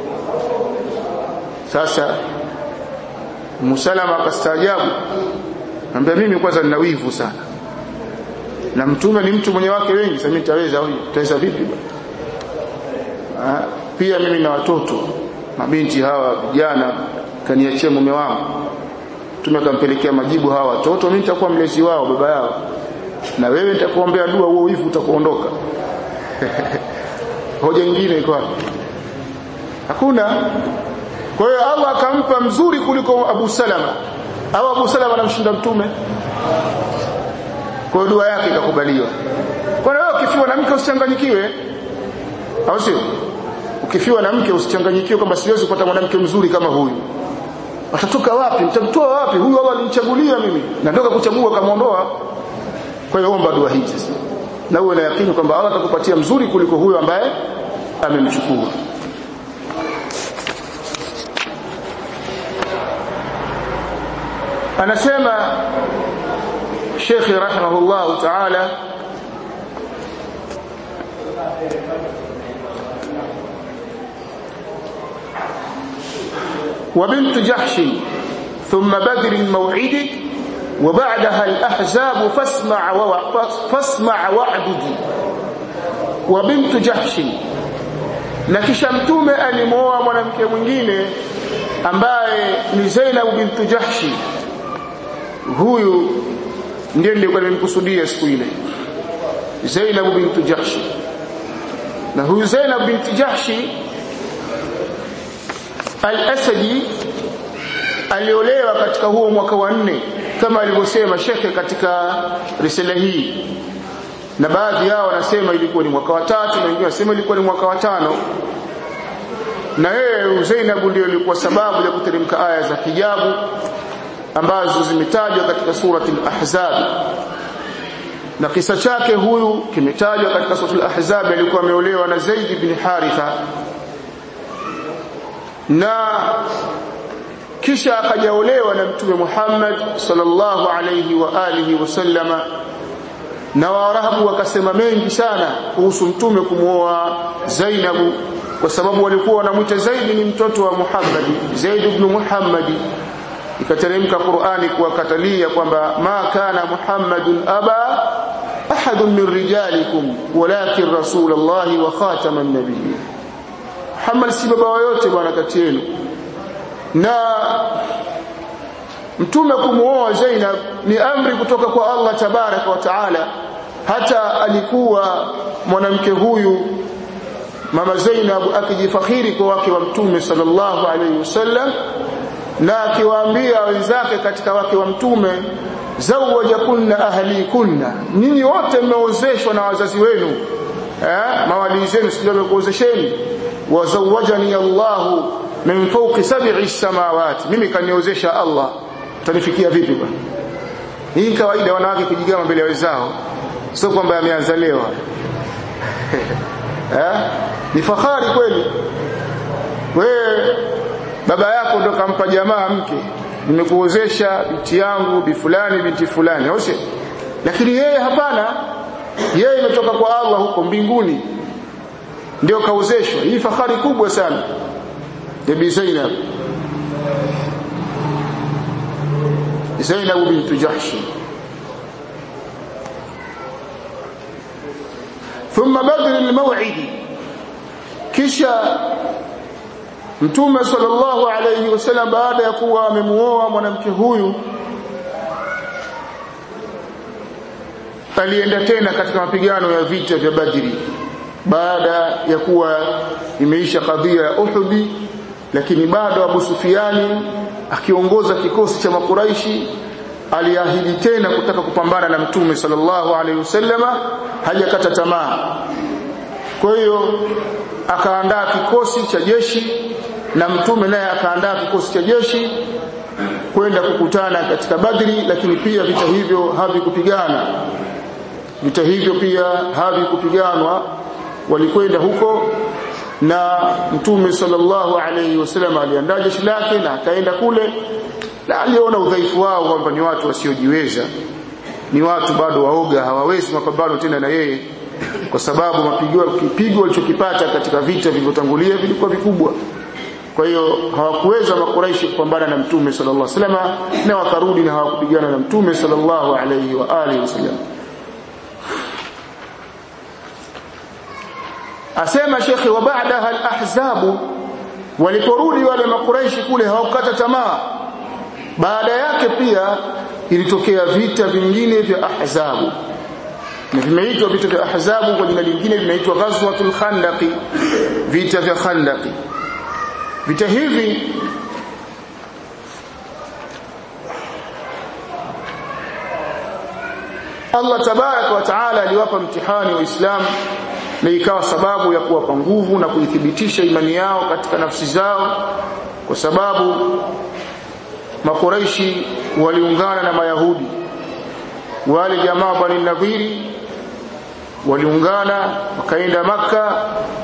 sasa Ummu Salama akastaajabu anambia mimi kwanza nina wivu sana na mtume ni mtu mwenye wake wengi sasa mimi nitaweza huyu nitaweza vipi ah pia mimi na watoto mabinti hawa vijana kaniachia mume wangu mtume akampelekea majibu hawa watoto mimi nitakuwa mlezi wao baba yao na wewe nitakuombea dua huo wivu utakuondoka hoja nyingine iko wapi hakuna kwa hiyo Allah akampa mzuri kuliko Abu Salama au Abu Salama anamshinda mtume kwa hiyo dua yake ikakubaliwa kwa hiyo ukifiwa na mke usichanganyikiwe au sio ukifiwa na mke usichanganyikiwe kwamba siwezi kupata mwanamke mzuri kama huyu atatoka wapi mtamtoa wapi huyu Allah alimchagulia mimi natoka kuchagua kamaondoa kwa hiyo omba dua hizi sasa na uwe na yakini kwamba Allah atakupatia mzuri kuliko huyo ambaye amemchukua anasema Sheikh rahimahullah ta'ala وبنت جحش ثم بدر الموعد وبعدها الأحزاب فاسمع فاسمع وعدد وبنت جحش na kisha mtume alimuoa mwanamke mwingine ambaye ni Zainab bintu Jahshi huyu ndiye nilikuwa nimekusudia siku ile Zainab bintu Jahshi na huyu Zainab bintu Jahshi al-Asadi aliolewa katika huo mwaka wa nne kama alivyosema shekhe katika risala hii na baadhi yao wanasema ilikuwa ni mwaka wa tatu na wengine wanasema ilikuwa ni mwaka wa tano na yeye Zainab ndio ilikuwa sababu ya kuteremka aya za hijabu ambazo zimetajwa katika surati al-Ahzab na kisa chake huyu kimetajwa katika surati al-Ahzab alikuwa ameolewa na Zaid bin Haritha na kisha akajaolewa na mtume Muhammad sallallahu alayhi wa alihi wasallama na waarabu wakasema mengi sana kuhusu mtume kumuoa Zainabu kwa sababu walikuwa wanamwita Zaidi ni mtoto wa Muhammad Zaid ibn Muhammad ikateremka Qur'ani kuwakatalia kwamba ma kana Muhammadun aba ahadun min rijalikum walakin rasulullah wa khataman nabiyyin Muhammad si baba yote bwana kati yenu na mtume kumuoa Zainab ni amri kutoka kwa Allah tabaraka wa taala hata alikuwa mwanamke huyu mama Zainab akijifakhiri kwa wake wa mtume sallallahu alaihi wasallam na akiwaambia wenzake katika wake wa mtume zawajakunna ahlikunna ninyi wote mmeozeshwa na wazazi wenu eh mawali zenu sio wamekuozesheni wazawajani Allahu min fawqi sab'i samawati mimi kaniozesha Allah tanifikia vipi bwana hii kawaida wanawake kujigama mbele ya wenzao sio kwamba ameanza leo eh ni fahari kweli wewe baba yako ndo kampa jamaa mke nimekuozesha binti yangu bi fulani binti fulani au lakini yeye hapana yeye imetoka kwa Allah huko mbinguni ndio kaozeshwa hii fahari kubwa sana Bibi Zainab Zainab bint Jahsh ثم بدر الموعد kisha Mtume sallallahu alayhi wasallam baada ya kuwa amemuoa mwanamke huyu alienda tena katika mapigano ya vita vya Badri baada ya kuwa imeisha kadhia ya Uhud lakini bado Abu Sufiani akiongoza kikosi cha makuraishi aliahidi tena kutaka kupambana na Mtume sallallahu alaihi wasallama hajakata tamaa kwa hiyo akaandaa kikosi cha jeshi na mtume naye akaandaa kikosi cha jeshi kwenda kukutana katika Badri lakini pia vita hivyo havikupigana vita hivyo pia havikupiganwa walikwenda huko na mtume sallallahu alayhi wasallam aliandaa jeshi lake na akaenda kule na aliona udhaifu wao kwamba ni watu wasiojiweza ni watu bado waoga hawawezi mapambano tena na yeye kwa sababu mapigo kipigo walichokipata katika vita vilivyotangulia vilikuwa vikubwa kwa hiyo hawakuweza makuraishi kupambana na mtume sallallahu alaihi wasallam na wakarudi na hawakupigana na mtume sallallahu alaihi wa alihi wasallam asema shekhi wa baadaha al-ahzab waliporudi wale makuraishi kule hawakukata tamaa baada yake pia ilitokea vita vingine vya ahzabu na vimeitwa vita vya ahzabu kwa jina lingine vinaitwa ghazwatul khandaqi vita vya khandaqi vita hivi Allah tabaraka wa taala aliwapa mtihani wa Uislamu na ikawa sababu ya kuwapa nguvu na kuithibitisha imani yao katika nafsi zao kwa sababu makuraishi waliungana na mayahudi wale jamaa bani nadhiri waliungana wakaenda maka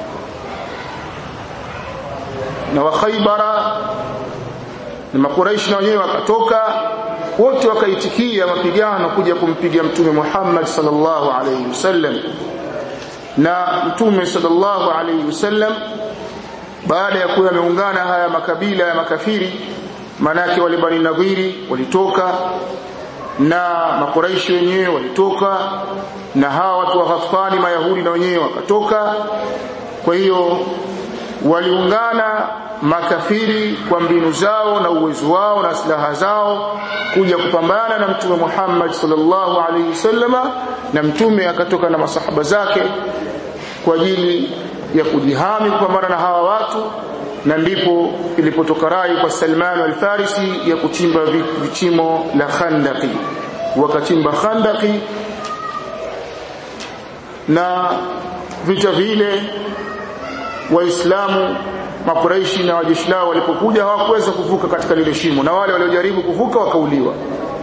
na wakhaibara na makuraishi na wenyewe wakatoka wote wakaitikia mapigano kuja kumpiga mtume Muhammad sallallahu alayhi wasallam na mtume sallallahu alayhi wasallam baada ya kuwa yameungana haya makabila ya makafiri manake wale bani nadhiri walitoka na makuraishi wenyewe walitoka na hawa watu wa Ghatfani mayahudi na wenyewe wakatoka kwa hiyo waliungana makafiri kwa mbinu zao na uwezo wao na silaha zao kuja kupambana na mtume Muhammad sallallahu alaihi wasallama na mtume akatoka na masahaba zake kwa ajili ya kujihami kupambana na hawa watu na ndipo ilipotoka rai kwa Salman al-Farisi ya kuchimba vichimo la Khandaqi wakachimba Khandaqi na vita vile waislamu makuraishi na wajeshi lao walipokuja hawakuweza kuvuka katika lile shimo na wale waliojaribu kuvuka wakauliwa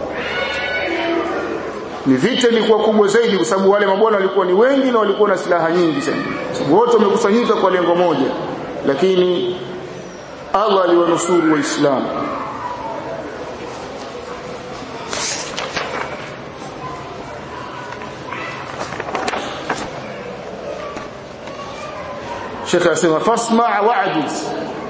ni vita ilikuwa kubwa zaidi kwa sababu wale mabwana walikuwa ni wengi na walikuwa na silaha nyingi sana sababu wote wamekusanyika kwa lengo moja lakini Allah aliwanusuru waislamu Sheikh anasema fasma' wa'jiz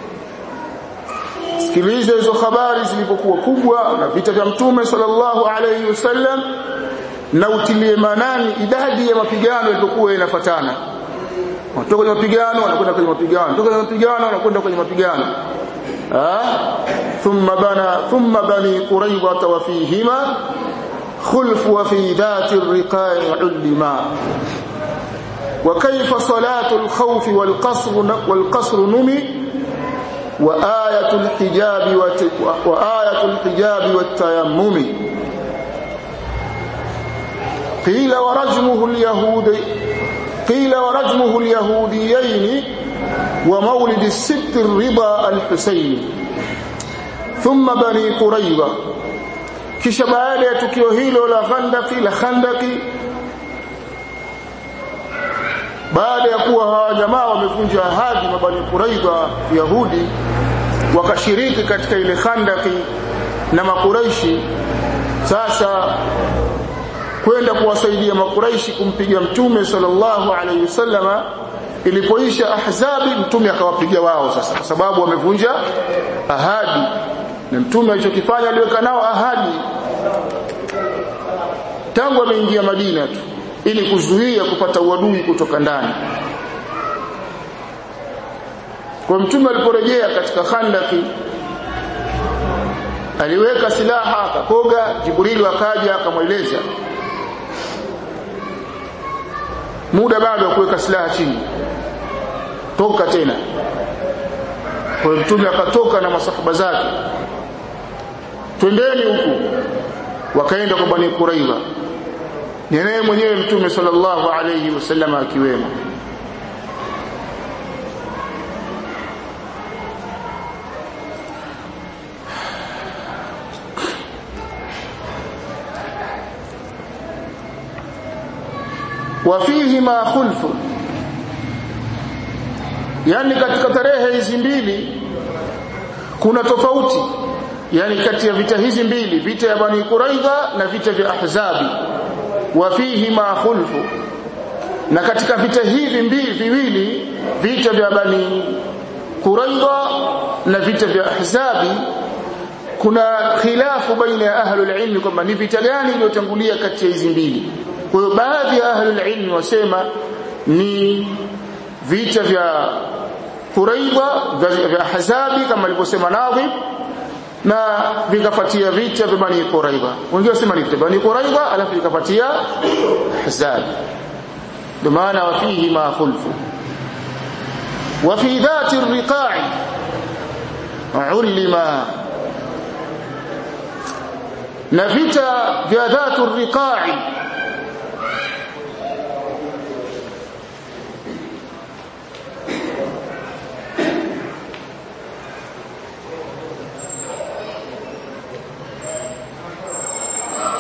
sikiliza hizo habari zilipokuwa kubwa na vita vya mtume sallallahu alayhi wasallam na utilie manani idadi ya mapigano yalipokuwa yanafuatana wanatoka kwenye mapigano wanakwenda kwenye mapigano wanatoka kwenye mapigano wanakwenda kwenye mapigano thumma bana thumma bani quraiba wa fihima khulf wa fi dhati ar-riqa'i ulima وكيف صلاة الخوف والقصر والقصر نمي وآية الحجاب وآية الحجاب والتيمم قيل ورجمه اليهود قيل ورجمه اليهوديين ومولد الست الرضا الحسين ثم بني قريظة kisha baada ya tukio hilo la Khandaki la Khandaki baada ya kuwa hawa jamaa wamevunja ahadi mabani Quraidha Yahudi wakashiriki katika ile Khandaki na Makuraishi sasa kwenda kuwasaidia Makuraishi kumpiga Mtume sallallahu alaihi wasallama ilipoisha ahzabi mtume akawapiga wao sasa kwa sababu wamevunja ahadi na mtume alichokifanya aliweka nao ahadi tangu ameingia Madina tu ili kuzuia kupata uadui kutoka ndani kwa mtume aliporejea katika khandaki aliweka silaha akakoga jibril akaja akamweleza muda bado wa kuweka silaha chini toka tena kwa mtume akatoka na masahaba zake twendeni huku wakaenda kwa bani Quraiba ni naye mwenyewe mtume sallallahu alayhi wasallam akiwemo وفيهما خلف yani katika tarehe hizi mbili kuna tofauti yani kati ya vita hizi mbili vita ya bani quraidha na vita vya ahzabi wa fihi ma khulfu na katika vita hivi mbili viwili vita vya bani quraidha na vita vya ahzabi kuna khilafu baina ya ahlul ilm kwamba ni vita gani iliyotangulia kati ya hizi mbili kwa hiyo baadhi ya ahlul ilm wasema ni vita vya Quraidha vya Ahzabi kama alivyosema Nadhib na vikafuatia vita vya Bani Quraidha wengine wasema ni vita Bani Quraidha alafu vikafuatia Ahzab ndio maana wafihi ma khulfu wa fi dhati ar-riqa'i ulima na vita vya dhatu ar-riqa'i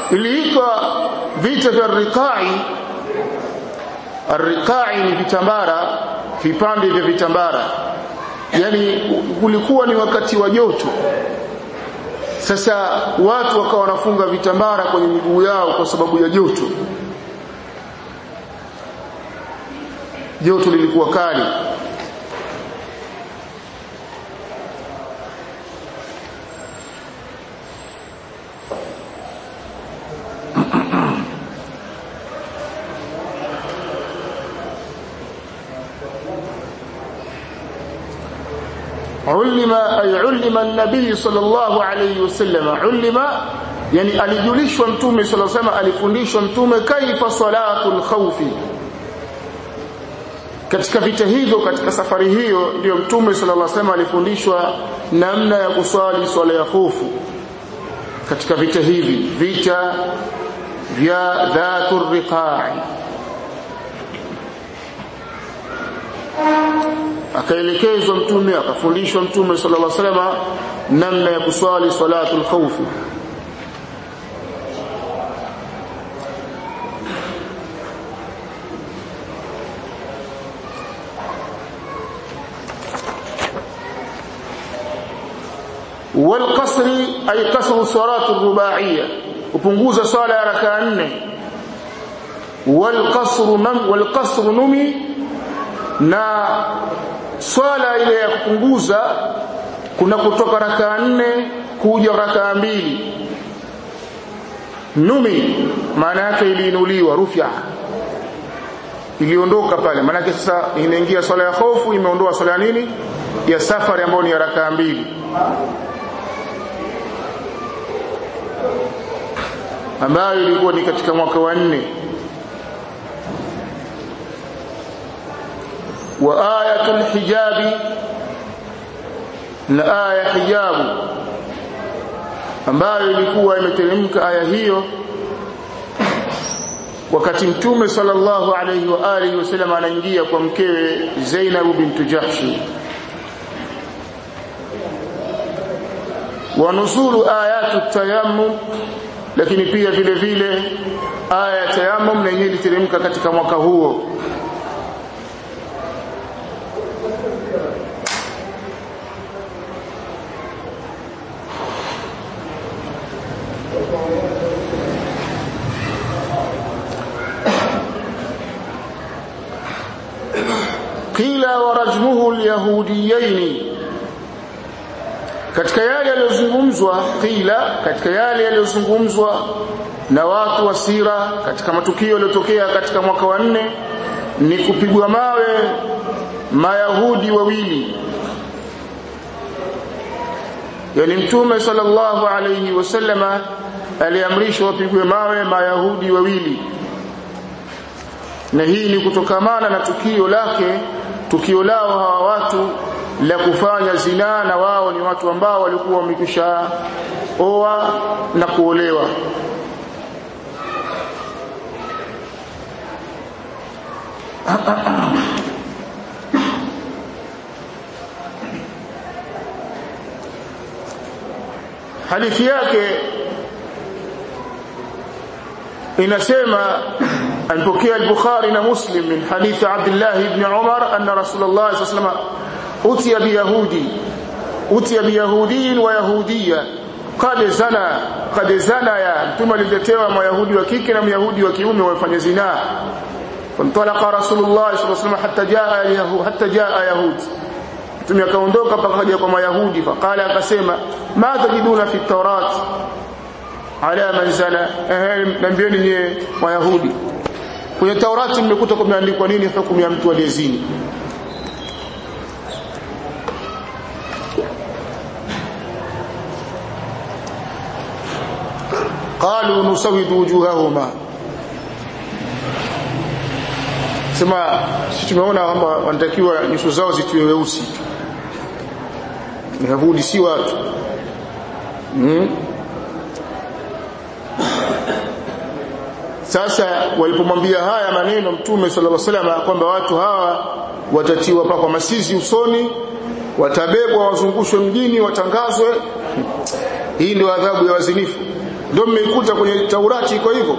iliitwa vita vya riqai riqai ni vitambara vipande vya vitambara yani kulikuwa ni wakati wa joto sasa watu wakawa wanafunga vitambara kwenye miguu yao kwa sababu ya joto joto lilikuwa kali علم أي علم النبي صلى الله عليه وسلم علم yani alijulishwa mtume صلى الله عليه وسلم alifundishwa mtume kaifa salatul khawfi katika vita hivyo katika safari hiyo ndio mtume sallallahu alaihi wasallam alifundishwa namna ya kuswali swala ya hofu katika vita hivi vita vya dhatur riqa'i akaelekezwa mtume akafundishwa mtume sallallahu alaihi wasallam namna ya kuswali salatul khawf والقصر أي قصر الصلاة الرباعية وpunguza swala ya rakaa nne والقصر نم والقصر نمي na swala ile ya kupunguza kuna kutoka rakaa nne kuja rakaa mbili numi maana yake iliinuliwa rufya iliondoka pale maana yake sasa inaingia swala ya hofu imeondoa swala ya nini ya safari ambayo ni ya rakaa mbili ambayo ilikuwa ni katika mwaka wa nne wa ayatul hijabi na aya hijabu ambayo ilikuwa imeteremka aya hiyo wakati mtume sallallahu alayhi wa alihi wasallam anaingia kwa mkewe Zainab bint Jahsh wa nuzulu ayatu tayammum lakini pia vile vile aya ya tayammum na yenyewe iliteremka katika mwaka huo qila wa rajmuhu alyahudiyaini katika yale yaliyozungumzwa qila katika yale yaliyozungumzwa na watu wa sira katika matukio yaliyotokea katika mwaka wa nne ni kupigwa mawe mayahudi wawili yani mtume sallallahu alayhi wasallama aliamrishwa wapigwe mawe mayahudi wawili na hii ni kutokamana na tukio lake tukio lao hawa watu la kufanya zinaa na wao ni watu ambao walikuwa wamekwisha oa na kuolewa hadithi yake inasema alipokea al-Bukhari na Muslim min hadithi Abdullah ibn Umar anna Rasulullah sallallahu alayhi wasallam utiya biyahudi utiya biyahudin wa yahudiyya qad zana qad zana ya mtume aliletewa mayahudi wa kike na myahudi wa kiume wafanya zinaa فانطلق رسول الله صلى الله عليه وسلم حتى جاء اليهود حتى جاء يهود mtume akaondoka mpaka kaja kwa mayahudi faqala akasema ma tajiduna fi tawrat ala man zana eh nambieni nyie mayahudi kwenye taurati mmekuta kumeandikwa nini hukumu ya mtu aliyezini qalu nusawidu wujuhahuma sema sisi tumeona kwamba wanatakiwa nyuso zao zitiwe weusi Yahudi si watu hmm? sasa walipomwambia haya maneno mtume sallallahu alaihi wasallam kwamba watu hawa watatiwa kwa masizi usoni watabebwa wazungushwe mjini watangazwe hii ndio adhabu ya wazinifu ndio mmeikuta kwenye Taurati iko hivyo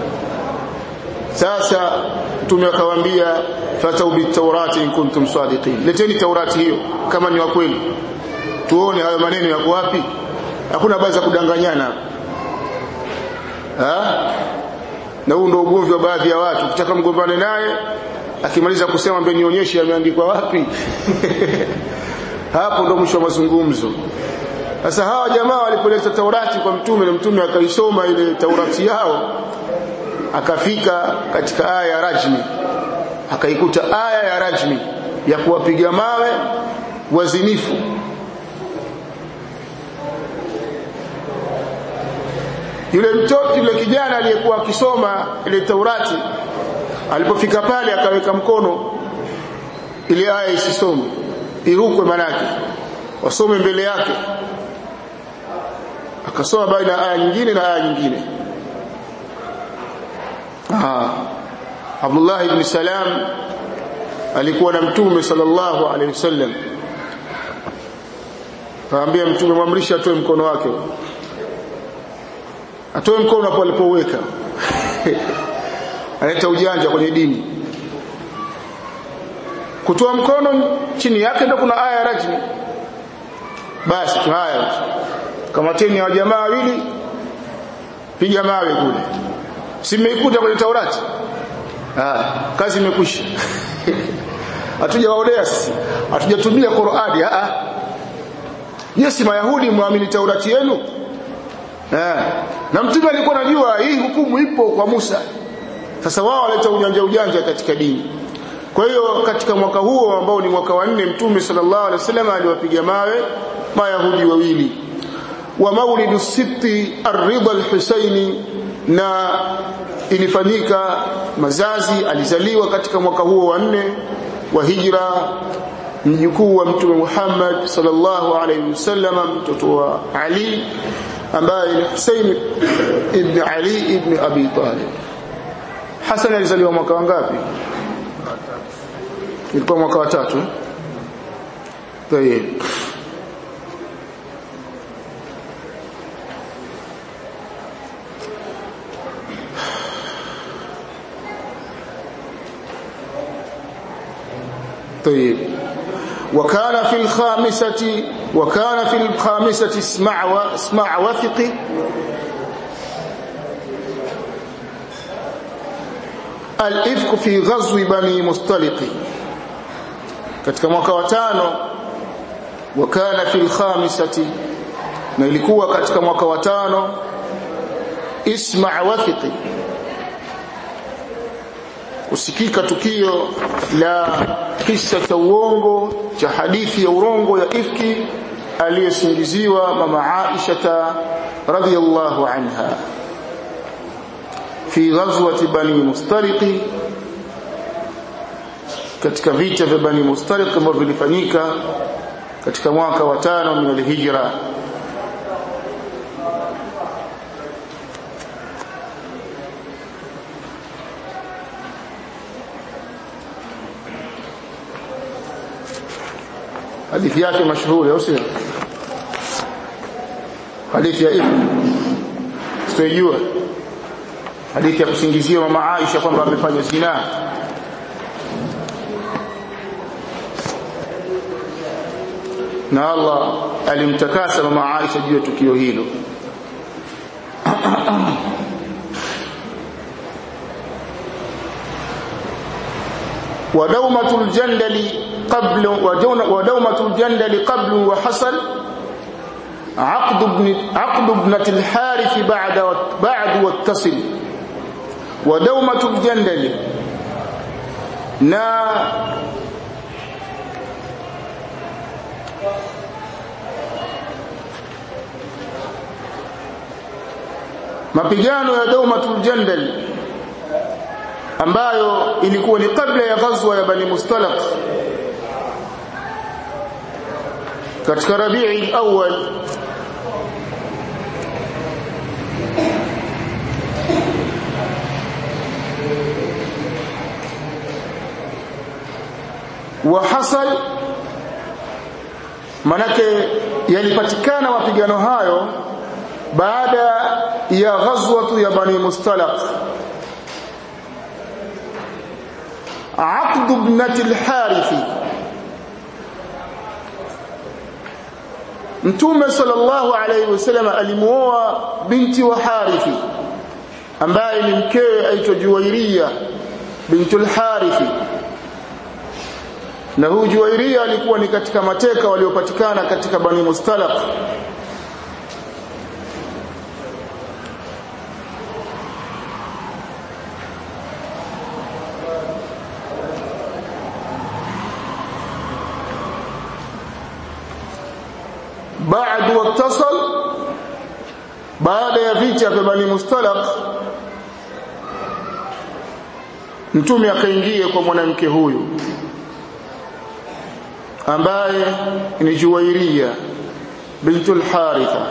sasa mtume akawaambia fatau bitaurati in kuntum sadiqin leteni taurati hiyo kama ni wa kweli tuone hayo maneno yako wapi hakuna habari za kudanganyana ha? na huu ndio ugomvi wa baadhi ya watu ukitaka mgombane naye akimaliza kusema mbe nionyeshe yameandikwa wapi hapo ndo mwisho wa mazungumzo sasa hawa jamaa walipoleta taurati kwa mtume na mtume akaisoma ile taurati yao akafika katika aya ya rajmi akaikuta aya ya rajmi ya kuwapiga mawe wazinifu yule mtoto yule kijana aliyekuwa akisoma ile Taurati alipofika pale akaweka mkono ile aya isisome irukwe manake wasome mbele yake akasoma baina aya nyingine na aya nyingine ah Abdullah ibn Salam alikuwa na mtume sallallahu alaihi wasallam kaambia mtume mwamrisha atoe mkono wake atoe mkono hapo alipoweka analeta ujanja kwenye dini kutoa mkono chini yake ndio kuna aya rajmi basi haya kamateni wa jamaa wawili piga mawe kule simeikuta kwenye Taurati ah kazi imekwisha hatujawaonea sisi hatujatumia Qur'ani ah ah Yesi Mayahudi muamini Taurati yenu eh na mtume alikuwa anajua hii hukumu ipo kwa Musa sasa wao waleta ujanja ujanja katika dini kwa hiyo katika mwaka huo ambao ni mwaka wa nne mtume sallallahu alaihi wasallam aliwapiga mawe mayahudi wawili wa maulidu sibti ar-ridha al-husaini na ilifanyika mazazi alizaliwa katika mwaka huo wa nne wa hijra mjukuu wa mtume Muhammad sallallahu alaihi wasallam mtoto wa Ali ambaye ni Husayn ibn Ali ibn Abi Talib Hassan alizaliwa mwaka wangapi ilikuwa mwaka wa tatu tayeb طيب وكان في الخامسة وكان في الخامسة اسمع واسمع وثق الإفك في غزو بني مصطلق katika mwaka wa tano wakana fil khamisati na ilikuwa katika mwaka wa tano isma wathiqi kusikika tukio la kisa cha uongo cha hadithi ya urongo ya ifki aliyesingiziwa mama Aisha radhiyallahu anha fi ghazwati bani mustariqi katika vita vya bani mustariq ambavyo vilifanyika katika mwaka wa tano min alhijra hadithi yake mashuhuri au sio hadithi ya ibn sijua hadithi ya kusingizia mama Aisha kwamba amefanya zina na Allah alimtakasa mama Aisha juu ya tukio hilo ودومة الجندل قبل ودومة الجندل قبل وحصل عقد ابن عقد ابنة الحارث بعد بعد واتصل ودومة الجندل na mapigano ya Daumatul Jandal ambayo ilikuwa ni kabla ya ghazwa ya Bani Mustalaq katika Rabi'i al-awwal wa hasal manake yalipatikana mapigano hayo baada ya ghazwatu ya bani mustalaq عقد ابنة الحارث Mtume sallallahu alayhi wasallam alimuoa binti wa Harithi ambaye ni mkewe aitwa Juwairia bintul Harithi na huyu Juwairia alikuwa ni katika mateka waliopatikana katika Bani Mustalaq بعد واتصل baada ya vita vya Bani Mustalaq mtume akaingia kwa mwanamke huyu ambaye ni Juwairia bintul Haritha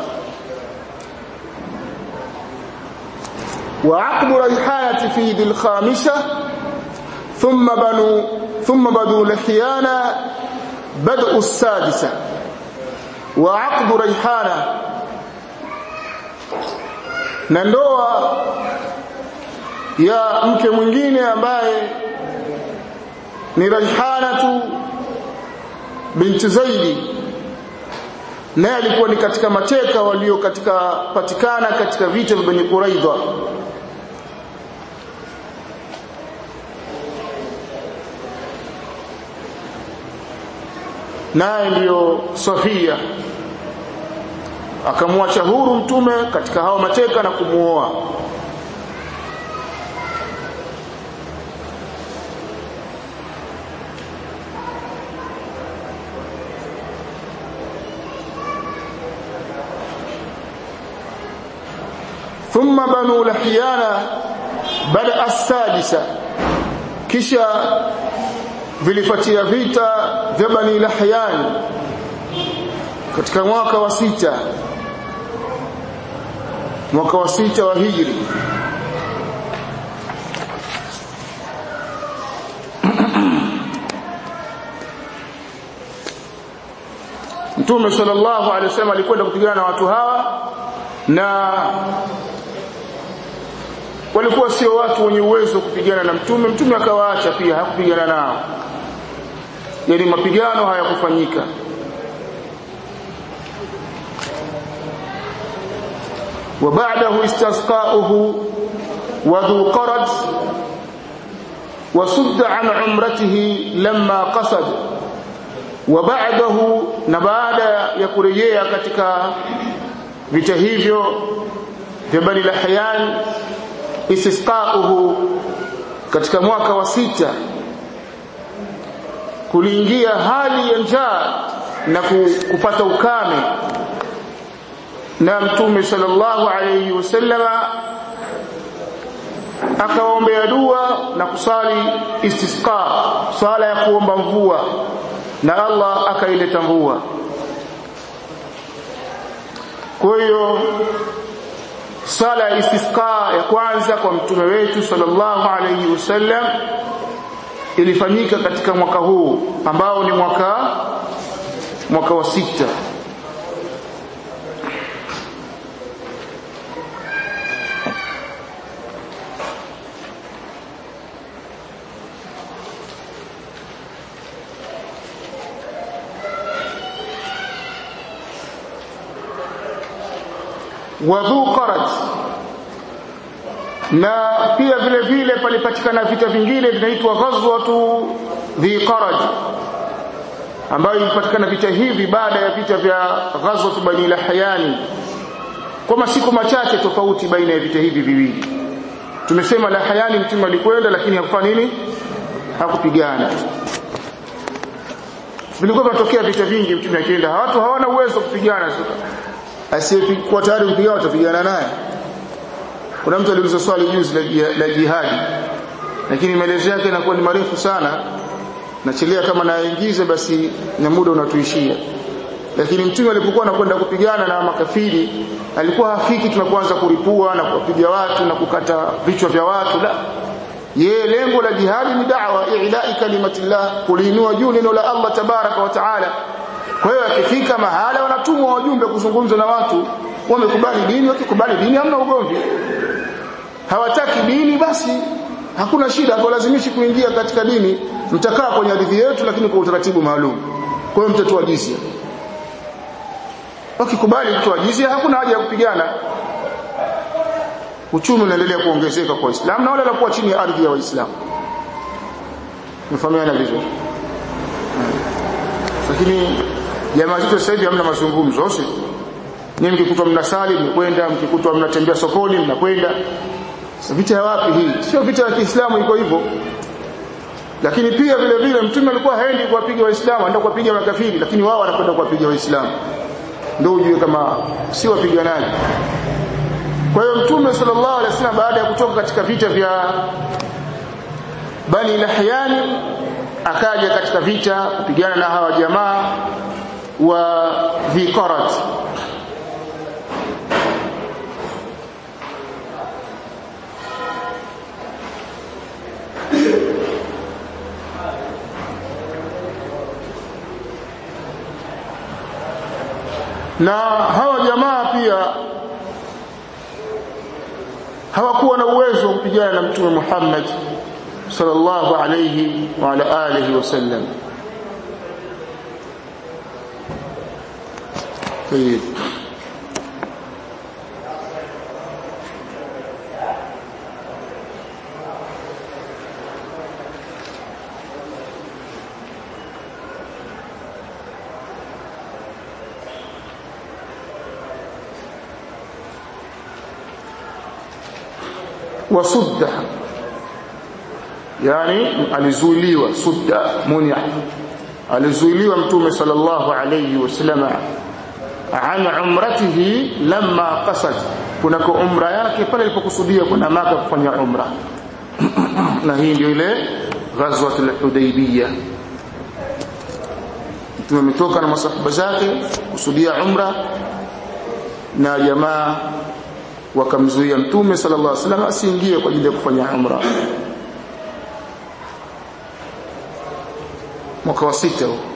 وعقد ريحانة في ذي الخامسة ثم بنو ثم بنو لحيانة بدء السادسة وعقد ريحانة na ndoa ya mke mwingine ambaye ni Raihanatu binti Zaidi naye alikuwa ni katika mateka walio katika patikana katika vita vya Bani Quraidha naye ndiyo Safia akamwacha huru mtume katika hao mateka na kumuoa ثم بنو لحيانا بدا السادسه kisha vilifuatia vita vya bani lahyan katika mwaka wa sita mwaka wa sita wa hijri Mtume sallallahu alaihi wasallam alikwenda kupigana na watu hawa na walikuwa sio watu wenye uwezo kupigana na mtume mtume akawaacha pia hakupigana nao yani mapigano hayakufanyika وبعده استسقاؤه وذو قرد وصد عن عمرته لما قصد وبعده na baada ya kurejea katika vita hivyo vya Bani Lahyan istisqauhu katika mwaka wa sita kuliingia hali ya njaa na kupata ukame na mtume sallallahu alayhi wasallama akaombea dua na kusali istisqa sala ya kuomba mvua na Allah akaileta mvua kwa hiyo sala ya istisqa ya kwanza kwa mtume wetu sallallahu alayhi wasallam ilifanyika katika mwaka huu ambao ni mwaka mwaka wa sita wadhu qarat na pia vile vile palipatikana vita vingine vinaitwa ghazwatu dhi qaraj ambayo ilipatikana vita hivi baada ya vita vya ghazwatu bani lahyani kwa masiku machache tofauti baina ya vita hivi viwili tumesema lahyani mtume alikwenda lakini hakufanya nini hakupigana vilikuwa vinatokea vita vingi mtume akienda watu hawana uwezo kupigana asiyekuwa tayari kupigana watapigana naye kuna mtu aliuliza swali juzi la jihadi lakini maelezo yake yanakuwa ni marefu sana nachelea kama naingize basi na muda unatuishia lakini mtume alipokuwa anakwenda kupigana na makafiri alikuwa hafiki tunapoanza kulipua na kuwapiga watu na kukata vichwa vya watu la yeye lengo la jihadi ni da'wa i'la'i kalimatillah kuliinua juu neno la Allah tabaraka wa taala kwa hiyo akifika mahala wanatumwa wajumbe kuzungumza na watu wamekubali dini wakikubali dini hamna ugomvi hawataki dini basi hakuna shida hawalazimishi kuingia katika dini mtakaa kwenye ardhi yetu lakini kwa utaratibu maalum kwa hiyo mtatoa jizia wakikubali kutoa jizia hakuna haja ya kupigana uchumi unaendelea kuongezeka kwa Uislamu na wale wanakuwa chini ya ardhi ya Waislamu mfahamiana vizuri lakini jamaa zetu sasa hivi hamna mazungumzo sio ni mkikutwa mnasali mnakwenda mkikutwa mnatembea sokoni mnakwenda vita ya wapi hii sio vita ya Kiislamu iko hivyo lakini pia vile vile mtume alikuwa haendi kuwapiga waislamu anaenda kuwapiga makafiri lakini wao wanakwenda kuwapiga waislamu ndio ujue kama si wapiganaji kwa hiyo mtume sallallahu alaihi wasallam baada ya kutoka katika vita vya Bani Lahyani akaja katika vita kupigana na hawa jamaa wa Dhikarat na hawa jamaa pia hawakuwa na uwezo wa kupigana na mtume Muhammad sallallahu alayhi wa ala alihi wasallam طيب wasudda yani alizuiliwa sudda munya alizuiliwa mtume sallallahu alayhi wasallam an umratihi lamma qasad kunako umra yake pale alipokusudia kwenda maka kufanya umra na hii ndio ile ghazwat al-hudaybiyah mtume ametoka na masahaba zake kusudia umra na jamaa wakamzuia mtume sallallahu alaihi wasallam asiingie kwa ajili ya kufanya umra mwaka wa sita huo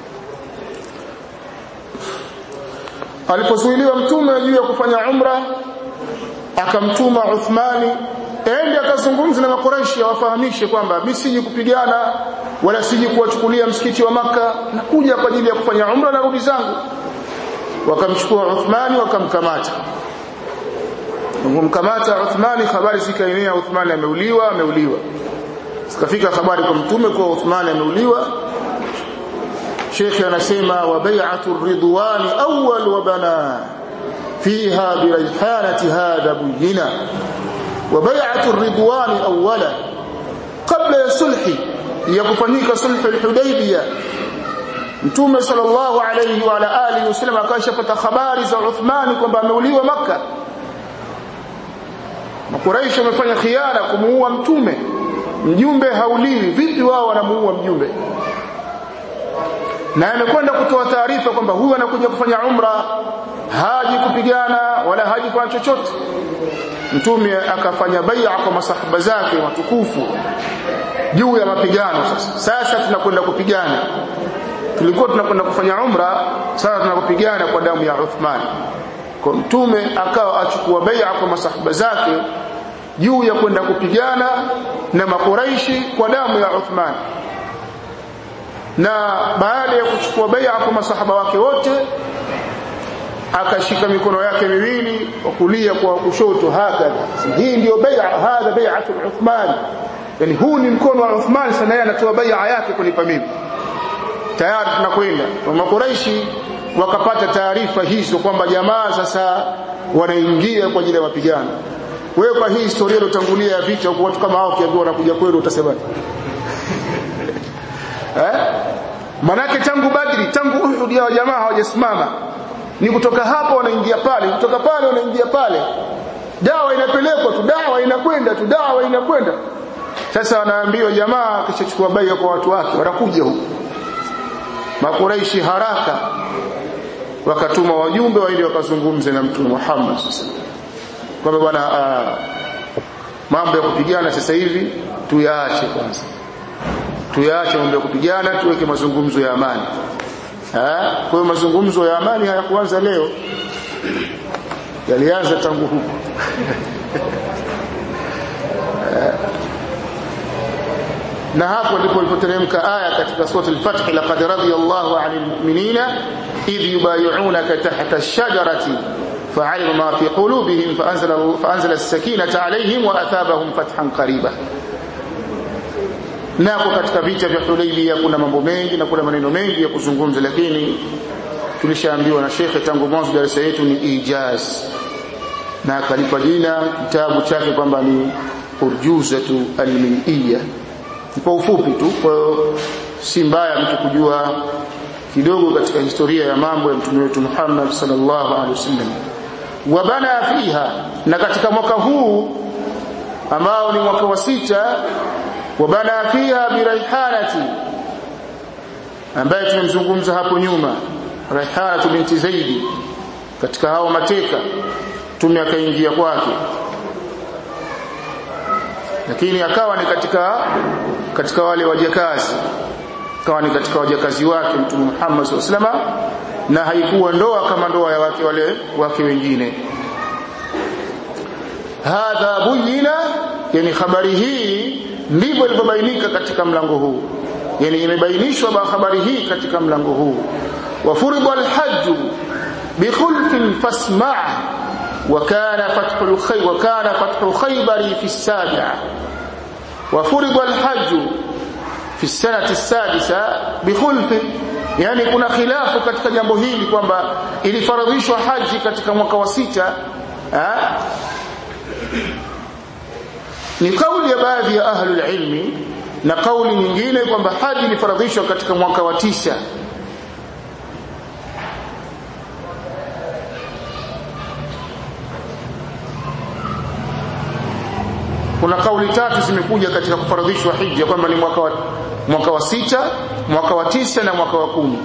alipozuiliwa mtume juu ya kufanya umra akamtuma Uthmani ende akazungumza na makoreshi awafahamishe kwamba mimi siji kupigana wala siji kuwachukulia msikiti wa maka nakuja kwa ajili ya kufanya umra na rudi zangu wakamchukua Uthmani wakamkamata kumkamata Uthmani habari zikaenea Uthmani ameuliwa ameuliwa zikafika habari kwa mtume kwa Uthmani ameuliwa Sheikh anasema wa bai'atu ridwani awwal wa bana fiha bi rayhanati hadha buyina wa bai'atu ridwani awwala kabla ya sulhi ya kufanyika sulhu al-hudaybiyah Mtume sallallahu alayhi wa ala alihi wasallam akashapata habari za Uthmani kwamba ameuliwa Makkah Makuraishi wamefanya khiana kumuua mtume mjumbe hauliwi vipi wao wanamuua mjumbe na amekwenda kutoa taarifa kwamba huyu anakuja kufanya umra haji kupigana wala haji kwa chochote mtume akafanya bai'a kwa masahaba zake watukufu juu ya mapigano sasa sasa tunakwenda kupigana tulikuwa tunakwenda kufanya umra sasa tunakupigana kwa damu ya Uthman kwa mtume akawa achukua bai'a kwa masahaba zake juu ya kwenda kupigana na makuraishi kwa damu ya Uthman na baada ya kuchukua bai'a kwa masahaba wake wote akashika mikono yake miwili wa kulia kwa kushoto hakadha hii ndio bai'a hadha bai'atu Uthman yani huu ni mkono wa Uthman sana yeye anatoa bai'a yake kunipa mimi tayari tunakwenda makuraishi wakapata taarifa hizo kwamba jamaa sasa wanaingia kwa ajili ya mapigano wewe kwa hii historia iliyotangulia ya vita huko watu kama hao kiambiwa wanakuja kwenu utasemaje eh manake tangu badri tangu uhud ya jamaa hawajasimama ni kutoka hapa wanaingia pale kutoka pale wanaingia pale dawa inapelekwa tu dawa inakwenda tu dawa inakwenda sasa wanaambiwa jamaa kishachukua baiya kwa watu wake wanakuja huko makuraishi haraka wakatuma wajumbe wa ili wakazungumze na mtume Muhammad kwamba bwana mambo ya kupigana sasa hivi tuyaache kwanza tuyaache mambo ya kupigana tuweke mazungumzo ya amani kwa hiyo mazungumzo ya amani hayakuanza leo yalianza tangu huko na hapo ndipo ilipoteremka aya katika sura al-Fath laqad radiyallahu 'anil mu'minina idh yubay'unaka tahta ash-shajarati fa'alima ma fi qulubihim fa'anzala fa'anzala as-sakinata 'alayhim wa athabahum fathan qariba nako katika vita vya Hudaybiyah kuna mambo mengi na kuna maneno mengi ya kuzungumza lakini tulishaambiwa na shekhe tangu mwanzo darasa yetu ni ijaz na akalipa jina kitabu chake kwamba ni urjuzatu alminiyya kwa ufupi tu kwa si mbaya mtu kujua kidogo katika historia ya mambo ya mtume wetu Muhammad sallallahu alaihi wasallam wabana fiha na katika mwaka huu ambao ni mwaka wa sita wabana fiha biraihanati ambaye tumemzungumza hapo nyuma Raihanatu binti Zaidi katika hao mateka tume akaingia kwake lakini akawa ni katika katika wale wajakazi akawa ni katika wajakazi wake mtume Muhammad SAW na haikuwa ndoa kama ndoa ya wake wale wake wengine hadha buyina yani habari hii ndivyo ilipobainika katika mlango huu yani imebainishwa habari hii katika mlango huu وفرض الحج بخلف فاسمع وكان فتح الخي وكان فتح خيبر في السابعة وفرض الحج في السنة السادسة بخلف yani kuna khilafu katika jambo hili kwamba ilifaradhishwa haji katika mwaka wa sita ni kauli ya baadhi ya ahlul ilmi na kauli nyingine kwamba haji ilifaradhishwa katika mwaka wa tisa kuna kauli tatu zimekuja katika kufaradhishwa hija kwamba ni mwaka wa, mwaka wa sita mwaka wa tisa na mwaka wa kumi